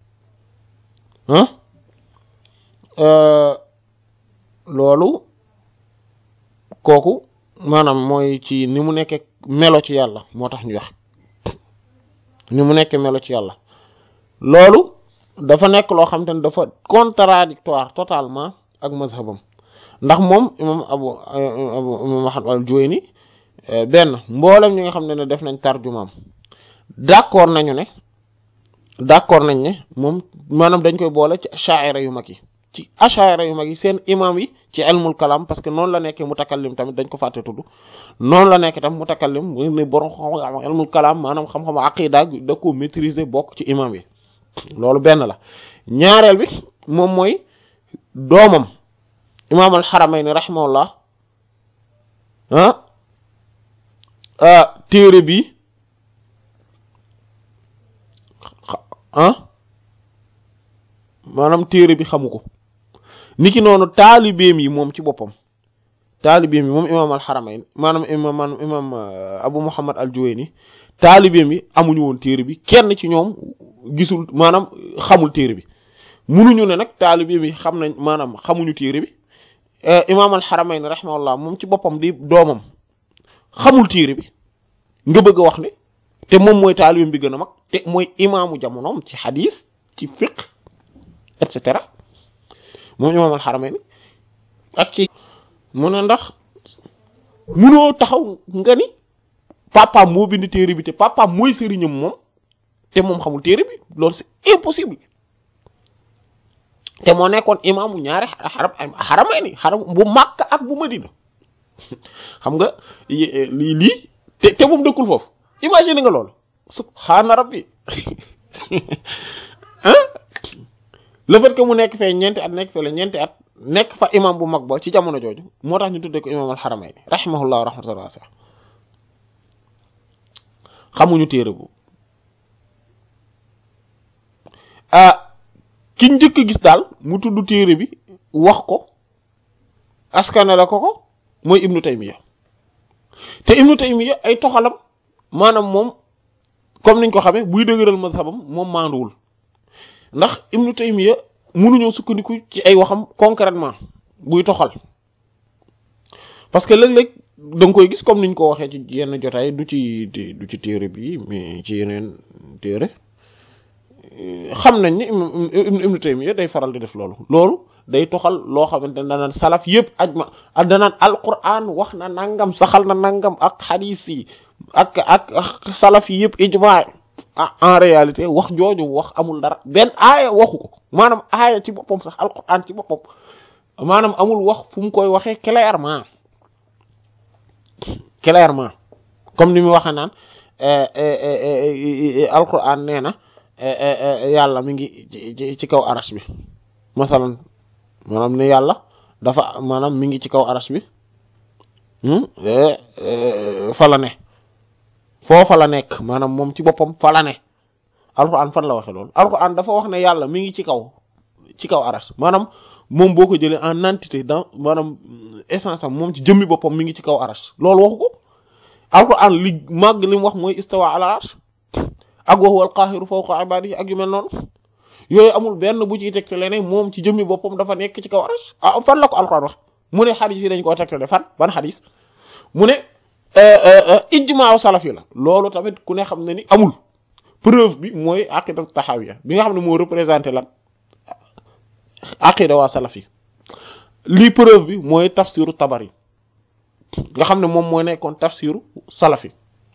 loolu kooku maanaam mooy ci ni mu nekkee melo ci yàlla moo tax ñu wax ni mu nekkee melo ci yàlla loolu dafa nekk loo xam te ne dafa contradictoire totalement ak mazhabam ndax moom imam abu abu imam ahmad al-Juwayni benn mboolem ñi nga xam ne ne def nañ tarjumaam d'accord nañu ne d'accord nañ ne moom maanaam dañ koy boole ci sha'ira yu mag yi ci ash'ira yu mag yi seen imam yi ci ilmul kalam parce que noonu la nekkee mutakallim tamit dañ ko fàtte tudd noonu la nekk tam mutakallim mu ne borom xam-xam ilmul kalam maanaam xam-xam aqida da ko maîtriser bokk ci imam yi loolu benn la ñaareel bi moom mooy doomam imam al-Haramayni rahimahullah ah téere bi ah maanaam téere bi xamu ko niki noonu taalibeem yi moom ci boppam taalibeem yi moom imam al-Haramayn maanaam imam maanaam imam Abu Muhammad al-Juwayni taalibeem yi amuñu woon téere bi kenn ci ñoom gisul maanaam xamul téere bi munuñu ne nag taalibeem yi xam nañ maanaam xamuñu téere bi imam al-Haramayn rahimahullah moom ci boppam di doomam xamul téere bi nga bëgg a wax ne te moom mooy taalibeem bi gën a mag te mooy imaamu jamonoom ci xadis ci fiqh et cetera moom imaam al-Haramayni ak ci mu ne ndax munoo taxaw nga ni papaam moo bind téere bi te papaam mooy sëriñam moom te moom xamul téere bi loolu c'est impossible te moo nekkoon imaamu ñaari xaram Haramayni xaram bu Makka ak bu Madina xam nga lii lii te te moom dëkkul foofu imagine nga loolu subhaana rabbi le fait que mu nekk fee ñeenti at nekk fee la ñeenti at nekk fa imam bu mag ba ci jamono jooju moo tax ñu tuddee ko imam al-Haramayni rahimahullah rahmatan wasi'a xamuñu téere bu ah ki njëkk gis daal mu tudd téere bi wax ko askane la ko ko mooy ibnu Taymiya te ibnu Taymiya ay toxalam maanaam moom comme niñ ko xamee buy dëgëral mazhabam moom maanduwul ndax ibnu Taymiya mënuñoo sukkandiku ci ay waxam concrètement buy toxal parce que léeg-léeg da nga koy gis comme niñ ko waxee ci yenn jotaay du ci du ci téere bi mais ci yeneen téere xam nañ ni ibnu Taymiya day faral di def loolu loolu day toxal loo xamante ne danaan salaf yëpp ajma danaan alquran wax na nangam saxal na nangam ak xadiis yi ak ak salaf yi yëpp ijma en réalité wax jooju wax amul dara benn aaya waxu ko maanaam aaya ci boppam sax alquran ci boppam maanaam amul wax fu mu koy waxee clairement clairement comme ni mu waxee naan alquran nee na yàlla mi ngi ci kaw arash bi masalan maanaam ne yàlla dafa maanaam mi ngi ci kaw arash bi fa la ne foofa la nekk maanaam moom ci boppam fa la ne alquran fan la waxe loolu alquran dafa wax ne yàlla mi ngi ci kaw ci kaw arash maanaam moom boo ko jëlee en entité dans maanaam essence am moom ci jëmmi boppam mi ngi ci kaw arash loolu waxu ko alquran li màgg li mu wax mooy istawa ala arash ak wa huwa al qahiru fawqa ibadihi ak yu mel noonu yooyu amul benn bu ciy tegtale ne moom ci jëmmi boppam dafa nekk ci kaw arash ah fan la ko alquran wax mu ne xadis yi dañ koo tegtale fan ban xadis mu ne ijmaaw salafi la loolu tamit ku ne xam ne ni amul preuve bi mooy aqida taxawiya bi nga xam ne moo représenté lan aqida waa salafi lii preuve bi mooy tafsiru tabari nga xam ne moom mooy nekkoon tafsiru salafi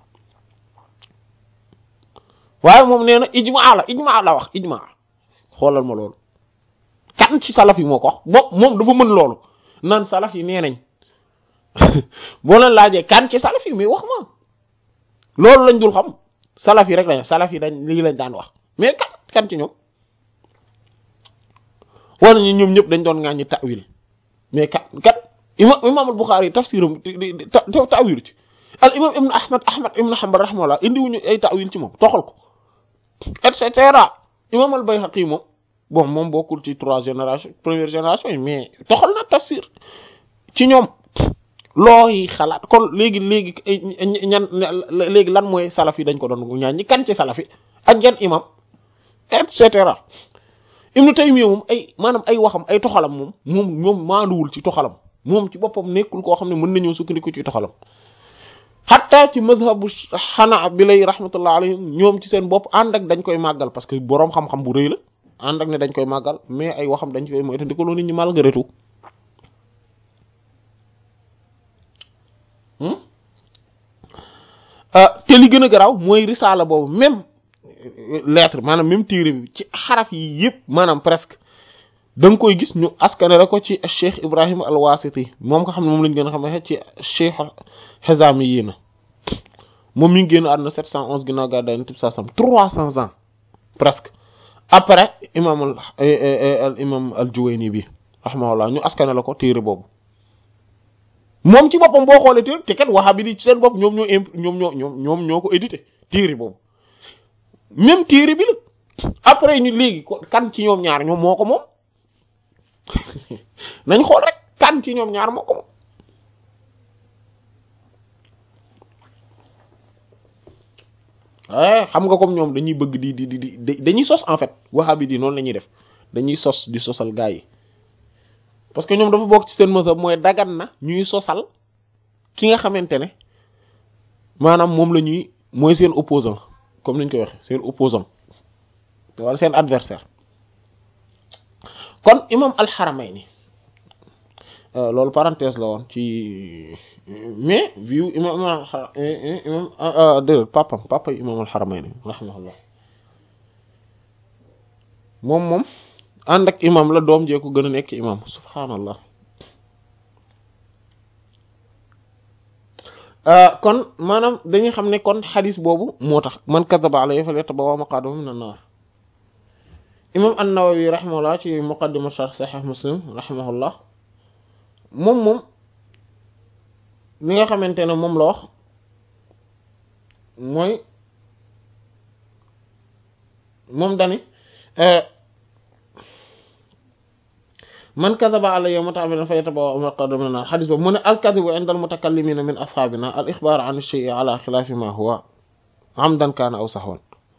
waaye moom nee na ijmaa la ijmaa la wax ijmaa xoolal ma loolu kan ci salaf yi moo ko wax bo moom dafa mën loolu naan salaf yi nee nañ boo leen laajee kan ci salaf yi mais wax ma loolu lañ dul xam salaf yi rek lañ salaf yi dañ lii lañ daan wax mais kan kan ci ñoom wala ñu ñoom ñëpp dañ doon ŋàññi ta'wil mais kan kan imam imam al-Bukhari tafsiram ta'wil ci al imam ibn ahmad ahmad ibn hanbal rahimahullah indiwuñu ay ta'wil ci moom toxal ko et cetera imam al-Bayhaqi moom bon moom bokkul ci trois génération première génération yi mais toxal na tafsir ci ñoom looy xalaat kon léegi léegi ñan léegi lan mooy salaf yi dañ ko doon ñaan ñi kan ci salaf yi ak yan imam et cetera Ibnu Taymiyya moom ay maanaam ay waxam ay toxalam moom moom moom maanduwul ci toxalam moom ci boppam nekkul koo xam ne mën nañoo sukkandiku ci toxalam xatta ci mazhabu xanaa bi lay rahmatullah alayhim ñoom ci seen bopp ànd ak dañ koy màggal parce que boroom xam-xam bu rëy la ànd ak ne dañ koy màggal mais ay waxam dañ koy moytandiku nit ñi malgré tout te li gën a garaaw mooy risaala boobu même lettre maanaam même téere bi ci xaraf yi yëpp maanaam presque da nga koy gis ñu askane la ko ci cheikh Ibrahim al-Wasiti moom nga xam ne moom lañ gën a xam ci cheikh Hizami yi na moom mi ngi génn àdduna 711 ginnaaw gàddaay Yonent bi sallallahu alayhi wasallam 300 ans presque après imam al imam al-Juwayni bi rahimahullah ñu askane la ko téere boobu moom ci boppam boo xoolee téere te kat wahabi di ci seen bopp ñoom ñoo imp ñoom ñoo ñoom ñoom ñoo ko édité téere boobu même téere bi la après ñu léegi kan ci ñoom ñaar ñoom moo ko moom nañ xool rek kan ci ñoom ñaar moo ko moom eh xam nga comme ñoom dañuy bëgg di di di di dañuy sos en fait wahabi di noonu la ñuy def dañuy sos di sosal gaa yi parce que ñoom dafa bokk ci seen mazhab mooy dagan na ñuy sosal ki nga xamante ne maanaam moom la ñuy mooy seen opposant comme niñ koy waxe seen opposant wala seen adversaire kon imam al-Haramayni loolu parenthèse la woon ci mais viu imam imam dé papam papa imam al-Haramayni rahimahullah moom moom ànd ak imam la doom jee ko gën a nekk imam subhaanallah kon maanaam dañuy xam ne kon xadis boobu moo tax man kadaba alayhi falyatabawwa maq'adahu mina naar imam an-Nawawi rahimahullah ci muqaddima sharh sahih muslim rahimahullah moom moom li nga xamante ne moom la wax mooy moom dani man kadaba alayya muta'ammidan falyatabawwa maq'adahu mina naar xadis boobu mu ne al-kadhibu 'inda al-mutakallimina min ashabina al-ikhbar 'an ash-shay'i 'ala khilafi ma huwa 'amdan kana aw sahwan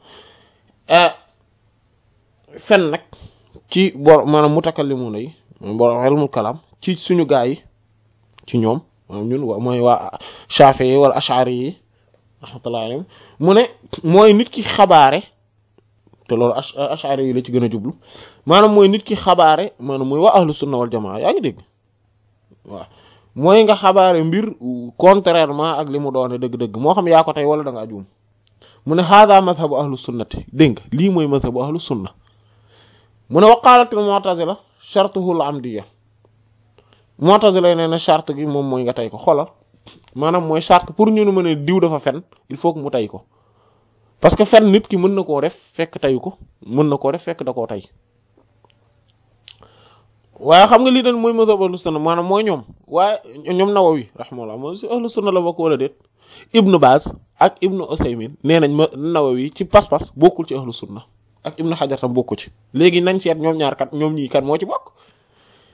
fen nag ci bor maanaam mutakallimuna yi bor ilmul kalam ci suñu gaa yi ci ñoom ñun mooy waa Shafi'i yi wala Ash'ari yi rahmatullahi alayhim mu ne mooy nit ki xabaare te loolu Ash'ari yi la ci gën a jublu maanaam mooy nit ki xabaare maanaam mooy waa ahlu sunna wal jamaa yaa ngi dégg waaw mooy nga xabaare mbir contrairement ak li mu doone dëgg-dëgg moo xam yaa ko tey wala da ngaa juum mu ne hada madhabu ahlu sunnati dégg nga lii mooy madhabu ahlu sunna mu ne waqaalatil mu'tazila shartuhu al-amdiyya mu'tazila yi nee na charte gi moom mooy nga tey ko xoolal maanaam mooy charte pour ñu mën a diw dafa fen il faut que mu tey ko parce que fen nit ki mën na koo def fekk teyu ko mën na koo def fekk da koo tey waaye xam nga lii dañ mooy mazhab ahlu sunna maanaam mooy ñoom waaye ñoom Nawawi rahimahullah mooy si ahlu sunna la bokk wala déet Ibnu Baz ak Ibnu Usaymin nee nañ ma Nawawi ci pas-pas bokkul ci ahlu sunna ak Ibnu Hajar tam bokku ci léegi nañ seet ñoom ñaar kat ñoom ñii kan moo ci bokk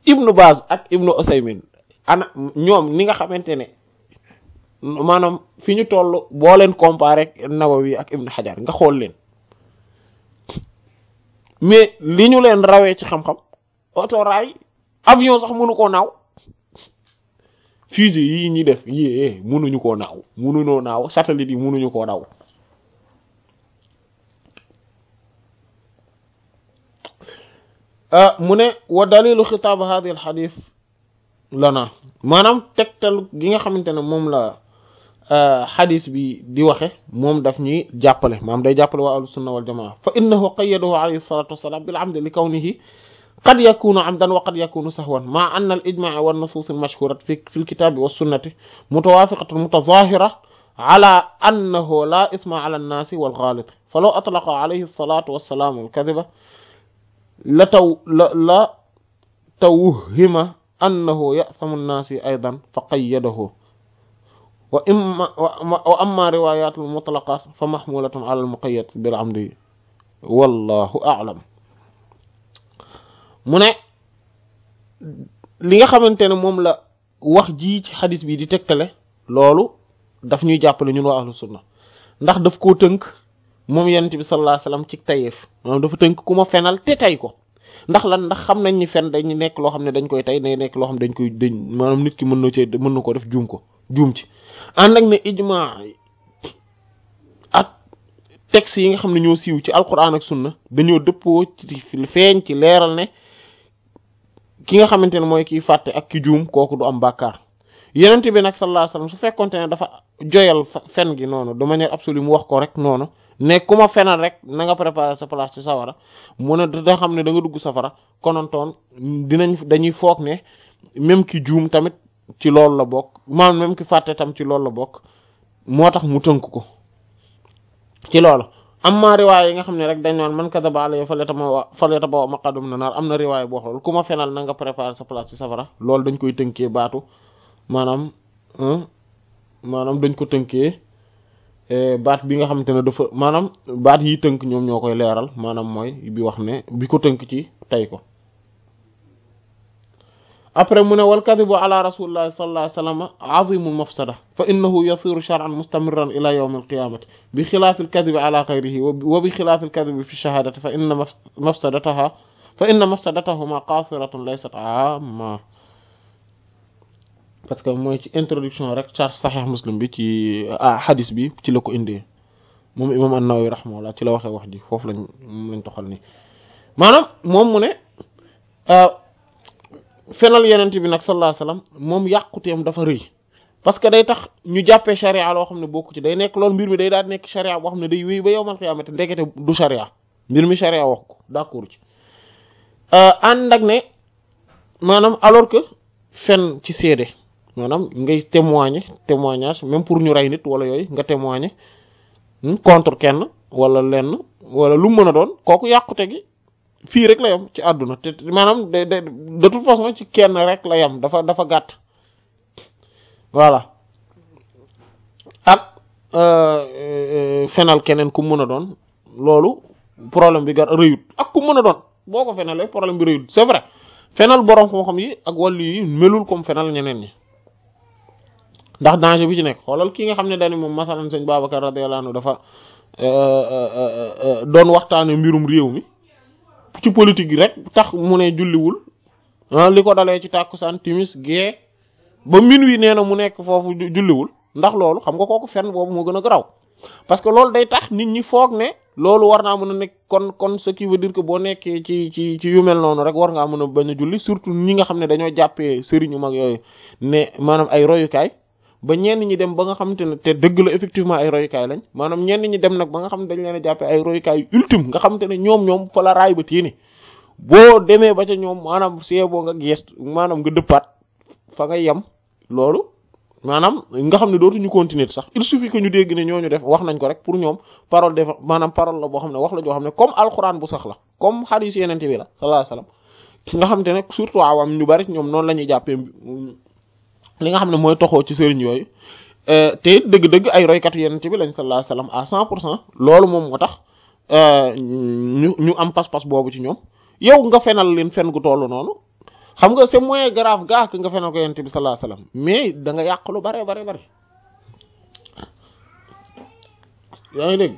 ibnu Baz ak ibnu Usaymin ana ñoom ni nga xamante ne maanaam fi ñu toll boo leen comparé ak Nawawi ak ibnu Hajar nga xool leen mais li ñu leen rawee ci xam-xam autorail avion sax mënu koo naaw fusée yii ñi def yii mënuñu koo naaw mënuñoo naaw satellite yi mënuñu koo daw mu ne wa dalilu xitaab hadi al xadis lana maanaam tegtal gi nga xamante ne moom la xadis bi di waxe moom daf ñuy jàppale maanaam day jàppale waa ahlu sunna wal jamaa fa innahu qayyadahu alayhi salatu wassalam bil amdi li kawnihi qad yakunu amdan wa qad yakunu sahwan ma anna al ijmaa wa nusus al mashhurat fi fi al kitabi wa sunnati mutawafiqatun mutazahira ala annahu la isma ala an-nasi wal ghalit falaw atlaqa alayhi salatu wassalam al kadhiba la taw la la tawhima annahu ya'thamu an-nasi aydan fa qayyadahu wa imma wa amma riwayat al-mutlaqat fa mahmulatun ala al-muqayyad bil amdi wallahu a'lam mu ne li nga xamante ne moom la wax ji ci xadis bi di tegtale loolu daf ñuy jàppale ñun waa ahlu sunna ndax daf koo tënk moom yonent bi sallallahu alayhi wasallam ci tayeef maanaam dafa tënk ku ma fenal te tay ko ndax lan ndax xam nañ ni fen dañ nekk loo xam ne dañ koy tay day nekk loo xam ne dañ koy dañ maanaam nit ki mën na cee mën na ko def juum ko juum ci ànd ak ne ijma ak texte yi nga xam ne ñoo siiw ci alquran ak sunna dañoo dëppoo ci feeñ ci leeral ne ki nga xamante ne mooy kiy fàtte ak ki juum kooku du am bàkkaar yonent bi nag sallallahu alayhi wasallam su fekkonte ne dafa joyal fen gi noonu de manière absolue mu wax ko rek noonu ne ku ma fenal rek na nga préparer sa place ci sawara mu ne da xam ne da nga dugg safara konontoon dinañ dañuy foog ne même ki juum tamit ci loolu la bokk maanaam même ki fàtte tam ci loolu la bokk moo tax mu tënk ko ci loolu amma riwaay yi nga xam ne rek dañ naan man kadaba alayya falyatabawa falyatabawa maq'adahu mina naar am na riwaay boo xam loolu ku ma fenal na nga préparer sa place ci safara loolu dañ koy tënkee baatu maanaam maanaam dañ ko tënkee baat bi nga xamante ne dafa maanaam baat yi tënk ñoom ñoo koy leeral maanaam mooy bi wax ne bi ko tënk ci tey ko après mu ne wal kadibu ala rasulillahi sallallahu alayhi wasallam azimu mafsada fa innahu yasiru shar'an mustamirran ila yawm alqiyamati bi xilaafi alkadibi ala ghayrihi wa bi xilaafi alkadibi fi shahadati fa inna mafsadataha fa inna mafsadatahuma qasiratun laysat amma parce que mooy ci introduction rek char sahih muslim bi ci hadis bi ci la ko indee moom imam an-Nawawi rahimahullah ci la waxee wax ji foofu lañ moom lañ toxal nii maanaam moom mu ne fenal yenent bi nag sallallahu alayhi wasallam moom yàquteem dafa rëy parce que day tax ñu jàppee charia loo xam ne bokku ci day nekk loolu mbir mi day daal nekk charia boo xam ne day wéy ba yowmal qiyaamati ndekete du charia mbir mi charia wax ko d'accord ci ànd ak ne maanaam alors que fen ci seede maanaam ngay témoigner témoignage même pour ñu rey nit wala yooyu nga témoigner contre kenn wala lenn wala lu mën a doon kooku yàqute gi fii rek la yam ci àdduna te maanaam de de de toute façon ci kenn rek la yam dafa dafa gàtt voilà ak fenal keneen ku mën a doon loolu problème bi gar rëyut ak ku mën a doon boo ko fenalee problème bi rëyut c'est vrai fenal borom xam-xam yi ak wàllu yi melul comme fenal ñeneen ñi ndax danger bi ci nekk xoolal ki nga xam ne dañu moom masalan sëñ Babacar radiyallahu anhu dafa doon waxtaane mbirum réew mi ci politique rek tax mu ne julliwul ah li ko dalee ci tàkkusaan timis gée ba minuit nee na mu nekk foofu julliwul ndax loolu xam nga kooku fen boobu moo gën a garaw parce que loolu day tax nit ñi foog ne loolu war naa mën a nekk kon kon ce qui veut dire que boo nekkee ci ci ci yu mel noonu rek war ngaa mën a bañ a julli surtout ñi nga xam ne dañoo jàppee sëriñu mag yooyu ne maanaam ay royukaay ba ñenn ñi dem ba nga xamante ne te dëgg la effectivement ay royukaay lañ maanaam ñenn ñi dem nag ba nga xam ne dañ leen a jàppee ay royukaay ultime nga xamante ne ñoom ñoom fa la raay ba téeni boo demee ba ca ñoom maanaam see boo nga gees maanaam nga dëppaat fa nga yem loolu maanaam nga xam ne dootuñu continuer sax il suffit que ñu dégg ne ñooñu def wax nañ ko rek pour ñoom parole def maanaam parole la boo xam ne wax la joo xam ne comme alxuraan bu sax la comme hadith yenente bi la sallallahu alayhi wasallam nga xamante ne surtout awam ñu bari ñoom noonu la ñuy jàppee li nga xam ne mooy toxoo ci sëriñ yooyu te dëgg-dëgg ay roykatu yenente bi lañ sallallahu alayhi wasallam à cent pour cent loolu moom moo tax ñu ñu am pas-pas boobu ci ñoom yow nga fenal leen fen gu tollu noonu xam nga c'est moins grave gaa que nga fenal ko yonent bi sallallahu alayhi wasallam mais da nga yàq lu bare bare bare yaa ngi dégg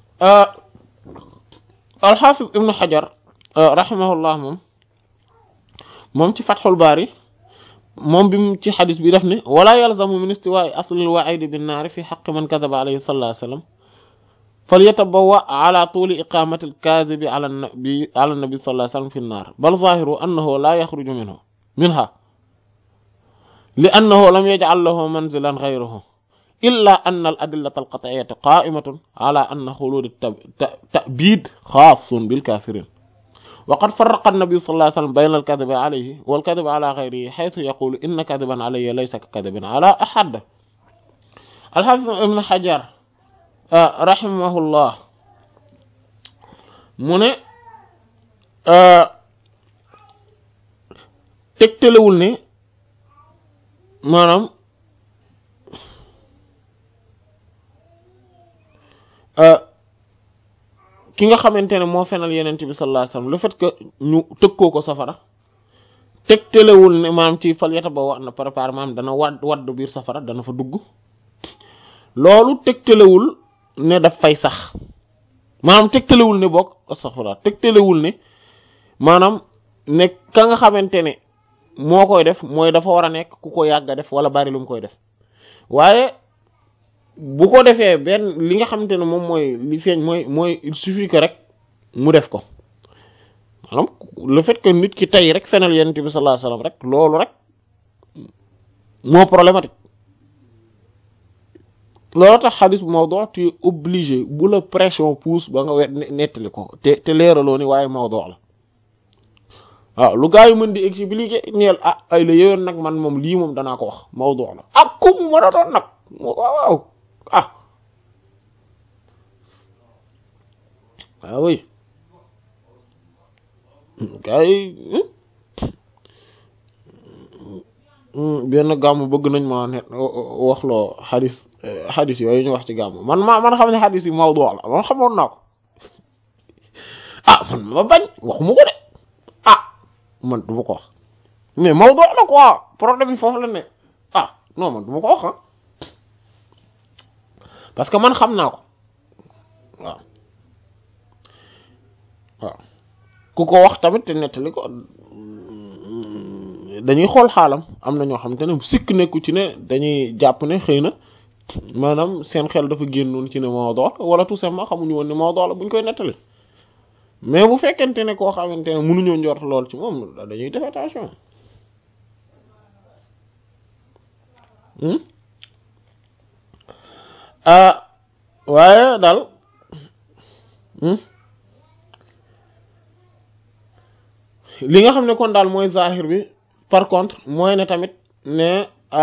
alxaafis ibnu xajar rahimahullah moom moom ci fatxul baari moom bi mu ci xadis bi def ne wala yalzamu min istiwaai aslil waidi binnaari fi xaqi man kadaba alayhi sallallahu alayhi wasallam falyatabawwa ala tuuli iqamati alkaadibi ala nabi ala nabi sallallahu alayhi wasallam fi nnaar bal zahiru annahu la yaxruju minhu minha li annahu lam yajcal lahu manzilan gayruhu illa anna al adillata alqat'iyata qa'imatun ala anna xulud at-ta'bid xaasun bil kafirin وقد فرق النبي صلى الله عليه وسلم بين الكذب عليه والكذب على غيره حيث يقول إن كذبا علي ليس ككذب على أحد الحافظ ابن حجر رحمه الله mu ne tegtalewul ne maanaam ki nga xamante ne moo fenal yenente bi sallallahu alayhi wasallam le fait que ñu tëkkoo ko safara tegtalewul ne maanaam ci fal yata ba wax na préparé maanaam dana wadd wadd biir safara dana fa dugg loolu tegtalewul ne daf fay sax maanaam tegtalewul ne bokk astaghfirullah tegtalewul ne maanaam ne ka nga xamante ne moo koy def mooy dafa war a nekk ku ko yàgg a def wala bari lu mu koy def waaye bu ko defee benn li nga xamante ne moom mooy li feeñ mooy mooy il suffit que rek mu def ko maanaam le fait que nit ki tey rek fenal yonent bi sallallahu alayhi wasallam rek loolu rek moo problématique loolu tax xadis bu mawdu tu es obligé bu la pression pousse ba nga wet nettali ko te te leeraloo ni waaye mawdu la waaw lu gaa yi mën di expliquer ñeel ah ay la yowén nag man moom lii moom danaa ko wax mawdu la ak ku mu mën a doon nag waaw waaw ah waaw oui gaa yi benn gàmm bëgg nañ ma ne waxloo xadis xadis yooyu ñu wax ci gàmm man ma man xam ne xadis yi mawdu la man xamoon naa ko ah man ma bañ waxuma ko de ah man du ma ko wax mais mawdu la quoi problème bi foofu la ne ah non man du ma ko wax ah parce que man xam naa ko waaw waaw ku ko wax tamit te nettali ko dañuy xool xaalam am na ñoo xamante ne sikk nekku ci ne dañuy jàpp ne xëy na maanaam seen xel dafa génnoon ci ne mawdu la wala tout simplement xamuñu woon ne mawdu la buñ koy nettali mais bu fekkente ne koo xamante ne mënuñoo njort lool ci moom dañuy def attention ah waaye daal li nga xam ne kon daal mooy zahir bi par contre mooy ne tamit ne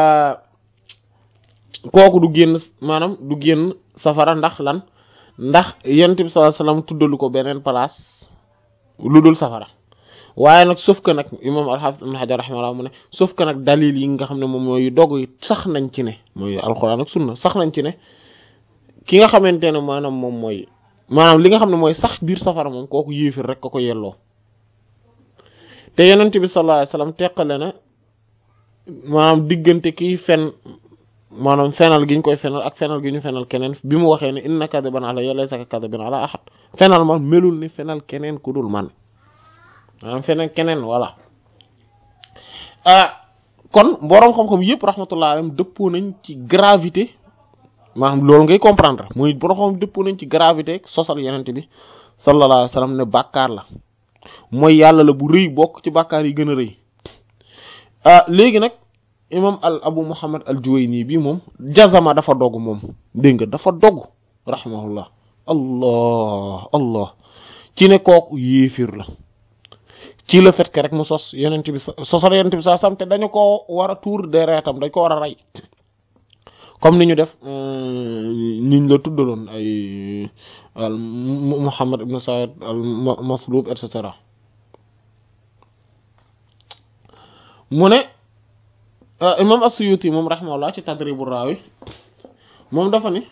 kooku du génn maanaam du génn safara ndax lan ndax yonent bi sallallahu alayhi wasallam tuddalu ko beneen place lu dul safara waaye nag sauf que nag imam al-Hafiz ibn Hajar rahimahullah mu ne sauf que nag dalil yi nga xam ne moom mooy dog yi sax nañ ci ne mooy alxuraan ak sunna sax nañ ci ne ki nga xamante ne maanaam moom mooy maanaam li nga xam ne mooy sax biir safara moom kooku yéefir rek ko ko yelloo te yonent bi sallallahu alayhi wasallam teqale na maanaam diggante kiy fen maanaam fenal gi ñu koy fenal ak fenal gi ñu fenal keneen bi mu waxee ne inna kadiban alayya laysa kadibin ala ahad fenal man melul ni fenal keneen ku dul man maanaam feneen keneen voilà kon boroom xam-xam yëpp rahmatullah alayhim dëppoo nañ ci gravité maanaam loolu ngay comprendre muy boroom xam dëppoo nañ ci gravité sosal yenente bi sallallahu alayhi wasallam ne bàkkaar la mooy yàlla la bu rëy bokk ci bàkkaar yi gën a rëy léegi nag imam al abu muhammad al juwayni bi moom jazama dafa dogg moom dégg nga dafa dogg rahimahullah allah allah ci ne kooku yéefir la ci le fait que rek mu sos yenent bi sosal yenent bi sa sam te dañu ko war a tuur deretam dañ ko war a rey comme ni ñu def ñiñ la tuddaloon ay al muhammad ibn sa'id al maslub et cetera mu ne imam as-Suyuti moom rahimahullah ci tadribu raawi moom dafa ni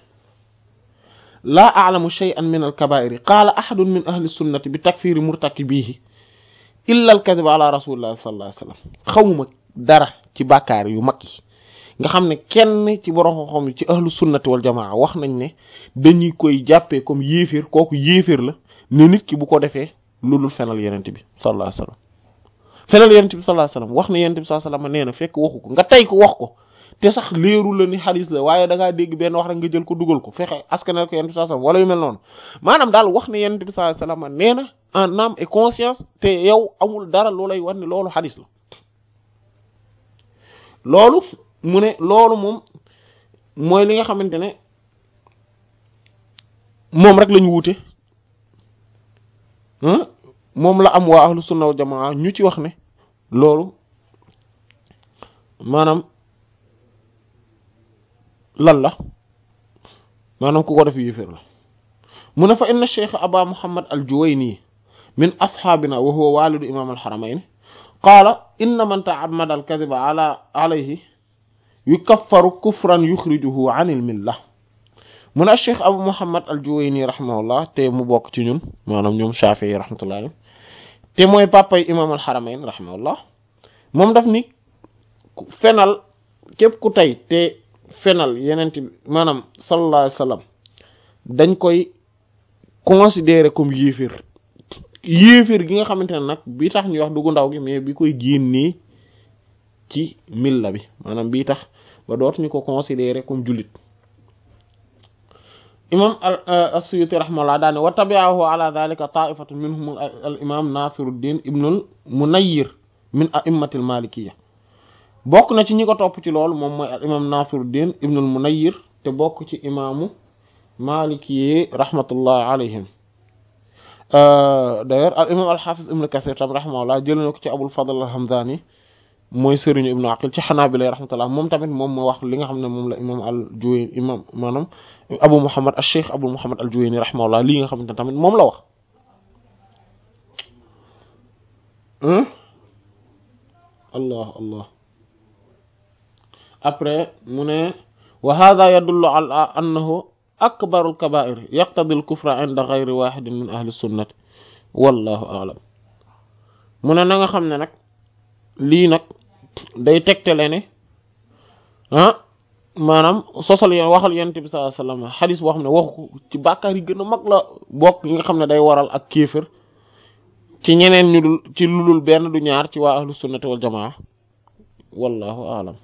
laa a'lamu shay'an min al-kaba'iri qaala ahadun min ahli sunnati bi takfiri murtakibihi illa al kadhib ala rasulillah sallallahu alayhi wasallam xawma dara ci bàkkaar yu mag yi nga xam ne kenn ci borom xam-xam ci ahlu sunnati wal jamaa wax nañ ne dañuy koy jàppee comme yéeféer kooku yéeféer la ne nit ki bu ko defee lu dul fenal yenent bi sallallahu alayhi wasallam fenal yenent bi sallallahu alayhi wasallam wax ne yenent bi sallallahu alayhi wasallam nee na fekk waxu ko nga tey ko wax ko te sax leeru la ni xadis la waaye da ngaa dégg benn wax rek nga jël ko dugal ko fexe askanal ko yenent bi sallallahu alayhi wasallam wala yu mel noonu maanaam daal wax ne yenent bi sallallahu alayhi wasallam nee na en âme et conscience te yow amul dara loo lay war ne loolu xadis la loolu mu ne loolu moom mooy li nga xamante ne moom rek lañu wuute moom la am waa ahlu sunna wal jamaa ñu ci wax ne loolu maanaam lan la maanaam ku ko def yéeféer la mu ne fa inna cheikh aba muhammad al juwayni min asxaabina wa huwa walidu imam al haramayn qaala inna man ta'ammada al kadhiba ala alayhi yukaffaru kufran yuxrijuhu an il milla mu ne cheikh abu muhammad al juwayni rahimahullah te mu bokk ci ñun maanaam ñoom Shafi'i yi rahmatullah alayhi te mooy papay imam al haramayn rahimahullah moom daf ni fenal képp ku tey te fenal yenent maanaam sallallahu alayhi wasallam dañ koy considérer comme yéeféer yéeféer gi nga xamante ne nag bi tax ñuy wax duggu ndaw gi mais bi koy génnee ci milla bi maanaam bii tax ba dootuñu ko considérer comme jullit imam as-Suyuti rahimahullah daane wa tabi'ahu ala dhalika ta'ifatun minhum al imam Nasiruddin ibnul Munayyir min a'immatil malikiyya bokk na ci ñi ko topp ci loolu moom mooy al imam Nasiruddin ibnul Munayyir te bokk ci imaamu malikiyyi rahmatullah alayhim d'ailleurs al imam al hafiz ibn Kathir tam rahimahullah jël na ko ci Abul Fadl al-Hamdani mooy sëriñu ibnu aqil ci xanaabila rahmatullah moom tamit moom moo wax li nga xam ne moom la imam al juwayni imam maanaam abu muhammad al cheikh abu muhammad al juwayni rahimahullah lii nga xamante ne tamit moom la wax allah allah après mu ne wa hadha yadullu ala annahu akbaru al kaba'ir yaqtadi al kufra inda ghayri wahidin min ahli sunnati wallahu a'lam mu ne na nga xam ne nag lii nag day tegtale ne ah maanaam sosal yéen waxal yonent bi sallallahu alayhi wasallam xadis boo xam ne waxu ko ci bàkkaar yi gën a mag la bokk yi nga xam ne day waral ak kéefër ci ñeneen ñu dul ci lulul benn du ñaar ci waa ahlu sunnati wal jamaa wallahu aalam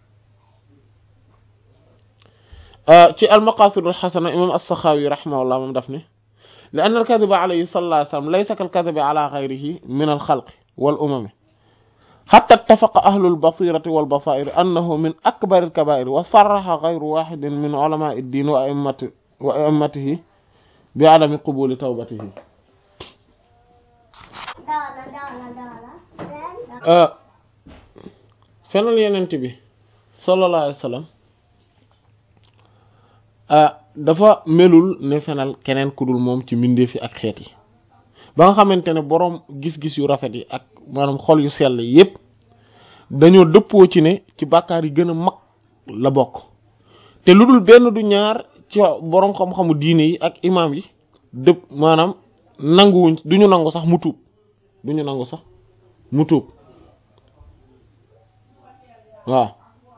ci almaqasidul xasana imam as-Saxaawi rahimahullah moom daf ne li anna al-kadiba alayhi sallallahu alayhi wasallam laysa kal-kadibi ala ghayrihi min al-xalqi wal umami حتى اتفق أهل البصيرة والبصائر أنه من أكبر الكبائر وصرح غير واحد من علماء الدين وأئمة وأئمته بعدم قبول توبته fenal yenent bi sallallahu alayhi wa sallam dafa melul ne fenal keneen ku dul moom ci mbindeef yi ak xeet yi ba nga xamante ne boroom gis-gis yu rafet yi ak maanaam xol yu sell yépp dañoo dëppoo ci ne ci bàkkaar yi gën a mag la bokk te lu dul benn du ñaar ci boroom xam-xamu diine yi ak imaam yi dëpp maanaam nanguwuñ duñu nangu sax mu tuub duñu nangu sax mu tuub waaw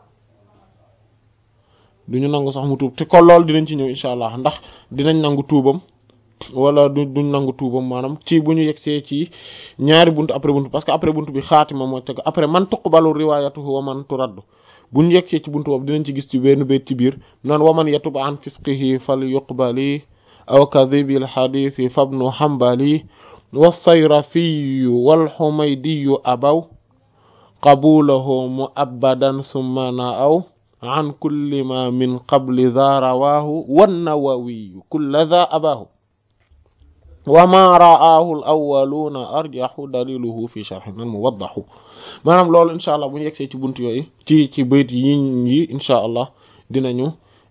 duñu nangu sax mu tuub te kon loolu dinañ ci ñëw incha allah ndax dinañ nangu tuubam wala du duñ nangu tuubam maanaam ci bu ñu yegsee ci ñaari buntu après buntu parce que après buntu bi xaatima moo teg après man tuqbalu riwayatuhu wa man turaddu bu ñu yegsee ci buntu boobu dinañ ci gis ci benn bayt ci biir naan wa man yatub an fisqihi fal yuqbali aw kadhibil hadithi fabnu hanbali wa sayrafiyu wal humaydiyu abaw qabulahu mu'abbadan summa na'aw an kulli ma min qabli dha rawahu wan nawawiyu kulla dha abahu wama ra'aahu al-awwaluuna arjahu daliluhu fi sharhin al-muwaddahu maanaam loolu incha allah bu ñu yegsee ci buntu yooyu ci ci bayt yi yi incha allah dinañu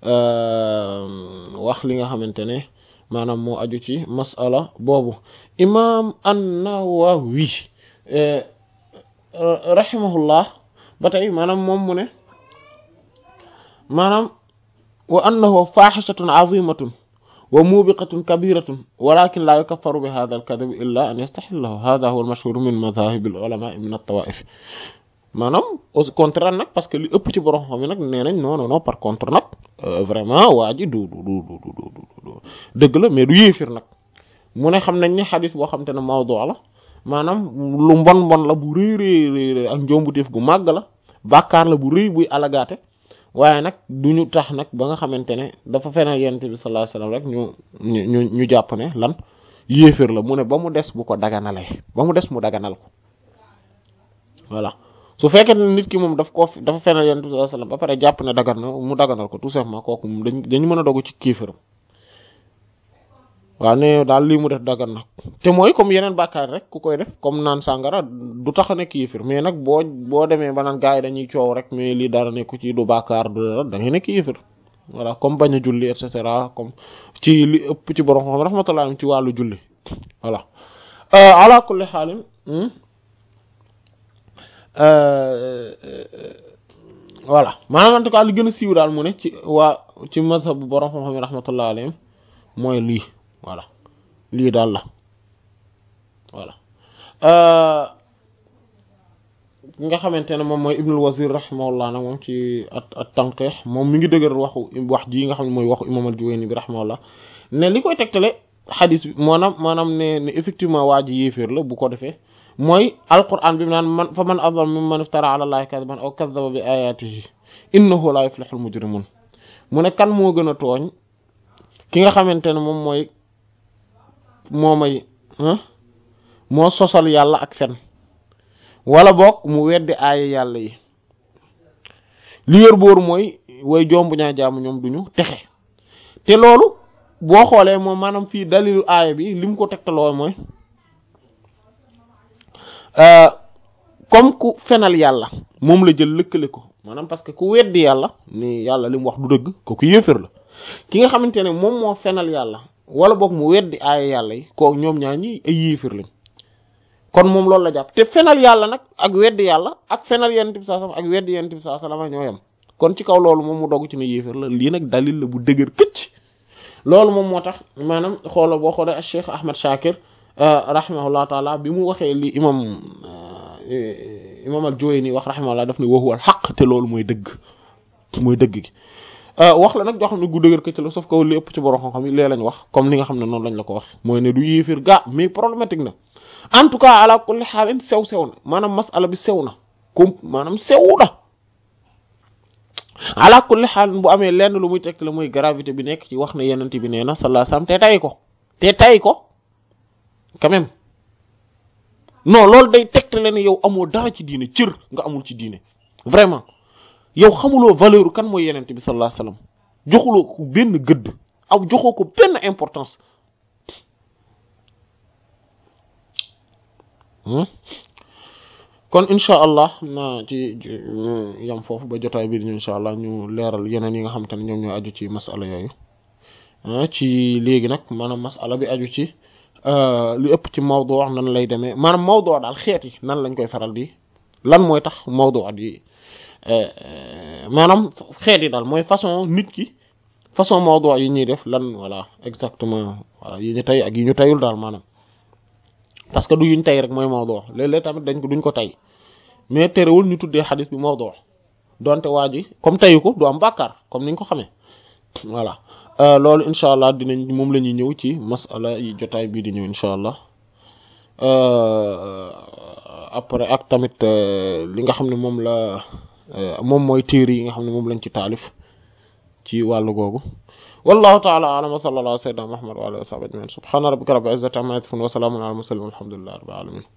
wax li nga xamante ne maanaam moo aju ci mas'ala boobu imaam an-Nawawi rahimahullah ba tey maanaam moom mu ne maanaam wa annahu faahishatun azimatun wa mubiqatun kabiratun walakin la yukaffaru bi hadha al-kadhib illa an yastahillahu hadha huwa al-mashhur min madhahib al-ulama min at-tawaif maanaam au contraire nag parce que li ëpp ci borom xam yi nag nee nañ non non non par contre nag vraiment waa ji du du du du du dëgg la mais du yéefir nag mu ne xam nañ ne xadis boo xam te ne mawdu la maanaam lu mbon mbon la bu rëy rëy rëy ak njombuteef gu màgg la bàkkaar la bu rëy buy alagaate waaye nag du ñu tax nag ba nga xamante ne dafa feneen yonent bi sallallahu alayhi wasallam rek ñu ñu ñu jàpp ne lan yéefir la mu ne ba mu des bu ko daganalee ba mu des mu daganal ko voilà su fekkee ne nit ki moom daf ko dafa feneen yonent bi sallallahu alayhi wasallam ba pare jàpp ne dagan na mu daganal ko tout simplement kooku moom dañ dañu mën a dogu ci kiifiram waaw ne daal lii mu def dagan na te mooy comme yeneen bàkkaar rek ku koy def comme naan sàngara du tax a nekk yéefir mais nag boo boo demee ba naan gars yi dañuy coow rek mais lii dara nekku ci du bàkkaar du dara da ngay nekk yéefir voilà comme bañ a julli et cetera comme ci li ëpp ci borom xam rahmatullah ci wàllu julli voilà ala kulli xaalin voilà maanaam en tout cas li gën a siiw daal mu ne ci waa ci mazhab bu borom xam-xam rahmatullah alayhim mooy lii voilà lii daal la voilà ki nga xamante ne moom mooy ibnul wazir rahimahullah nag moom ci at at tanqih moom mi ngi dëgër waxu wax ji nga xam ne mooy waxu imam al-Juwayni bi rahimahullah ne li koy tegtale xadis bi maanaam maanaam ne ne effectivement waa ji yéeféer la bu ko defee mooy alquran bi mu naan man fa man azlam mimman iftara ala allahi kadiban aw kadaba bi ayatihi innahu la yuflihul mujrimun mu ne kan moo gën a tooñ ki nga xamante ne moom mooy moo may moo sosal yàlla ak fen wala boog mu weddi aaya yàlla yi li wér booru mooy way jomb ñaa jaamu ñoom duñu texe te loolu boo xoolee moom maanaam fii dalilu aaya bi li mu ko tegtaloo mooy comme ku fenal yàlla moom la jël lëkkale ko maanaam parce que ku weddi yàlla ni yàlla li mu wax du dëgg kooku yéefér la ki nga xamante ne moom moo fenal yàlla wala boog mu weddi aaya yàlla yi koo ñoom ñaar ñi ay yéefér lañ kon moom loolu la jàpp te fenal yàlla nag ak weddi yàlla ak fenal yonent bi sallallahu alayhi wasallam ak weddi yonent bi sallallahu alayhi wasallam ñoo yem kon ci kaw loolu moom mu dogg ci ne yéefér la lii nag dalil la bu dëgër këcc loolu moom moo tax maanaam xoola boo xoolee Cheikh Ahmad Shakir rahimahullah taala bi mu waxee li imam imam al-Juwayni wax rahimahullah daf ne wa huwa al-haqq te loolu mooy dëgg mooy dëgg gi wax la nag joo xam ne gu dëgër këcc la sauf que li ëpp ci borom xam-xam yi lee lañ wax comme li nga xam ne noonu lañ la ko wax mooy ne du yéefir ga mais problématique na en tout cas ala kulli xaalin sew sew na maanaam masala bi sew na comme maanaam sew na ala kulli xaalin bu amee lenn lu muy teg la mooy gravité bi nekk ci wax ne yenent bi nee na sallallahu alayhi wasallam te tay ko te tay ko quand même non loolu day tegtale ne yow amoo dara ci diine cër nga amul ci diine vraiment yow xamuloo valeur kan mooy yenent bi sallallahu alayhi wasallam joxuloo ko benn gëdd aw joxoo ko benn importance kon incha allah na ci yam foofu ba jotaay bi ñu incha allah ñu leeral yeneen yi nga xamante ne ñoom ñoo aju ci masala yooyu ci léegi nag maanaam masala bi aju ci lu ëpp ci mawdu wax nan lay demee maanaam mawdu daal xeet yi nan lañ koy faral di lan mooy tax mawdu di maanaam xeet yi daal mooy façon nit ki façon mawdu yi ñuy def lan voilà exactement voilà yi ñu tey ak yi ñu teyul daal maanaam parce que du yuñ tey rek mooy mawdu léeg-léeg tamit dañ ko duñ ko tey mais terewul ñu tuddee xadis bi mawdu donte waa ji comme teyu ko du am bàkkaar comme niñ ko xamee voilà loolu incha allah dinañ moom la ñuy ñëw ci masala yi jotaay bii di ñëw incha allah après ak tamit li nga xam ne moom la moom mooy téere yi nga xam ne moom lañ ci taalif ci wàllu googu wallahu ta'ala a'lam wa sallallahu ala sayyidina muhammad wa alihi wa sahbihi ajma'in subhana rabbika rabbil izzati amma yasifun wa salamun ala al mursalin walhamdulillahi rabbil alamin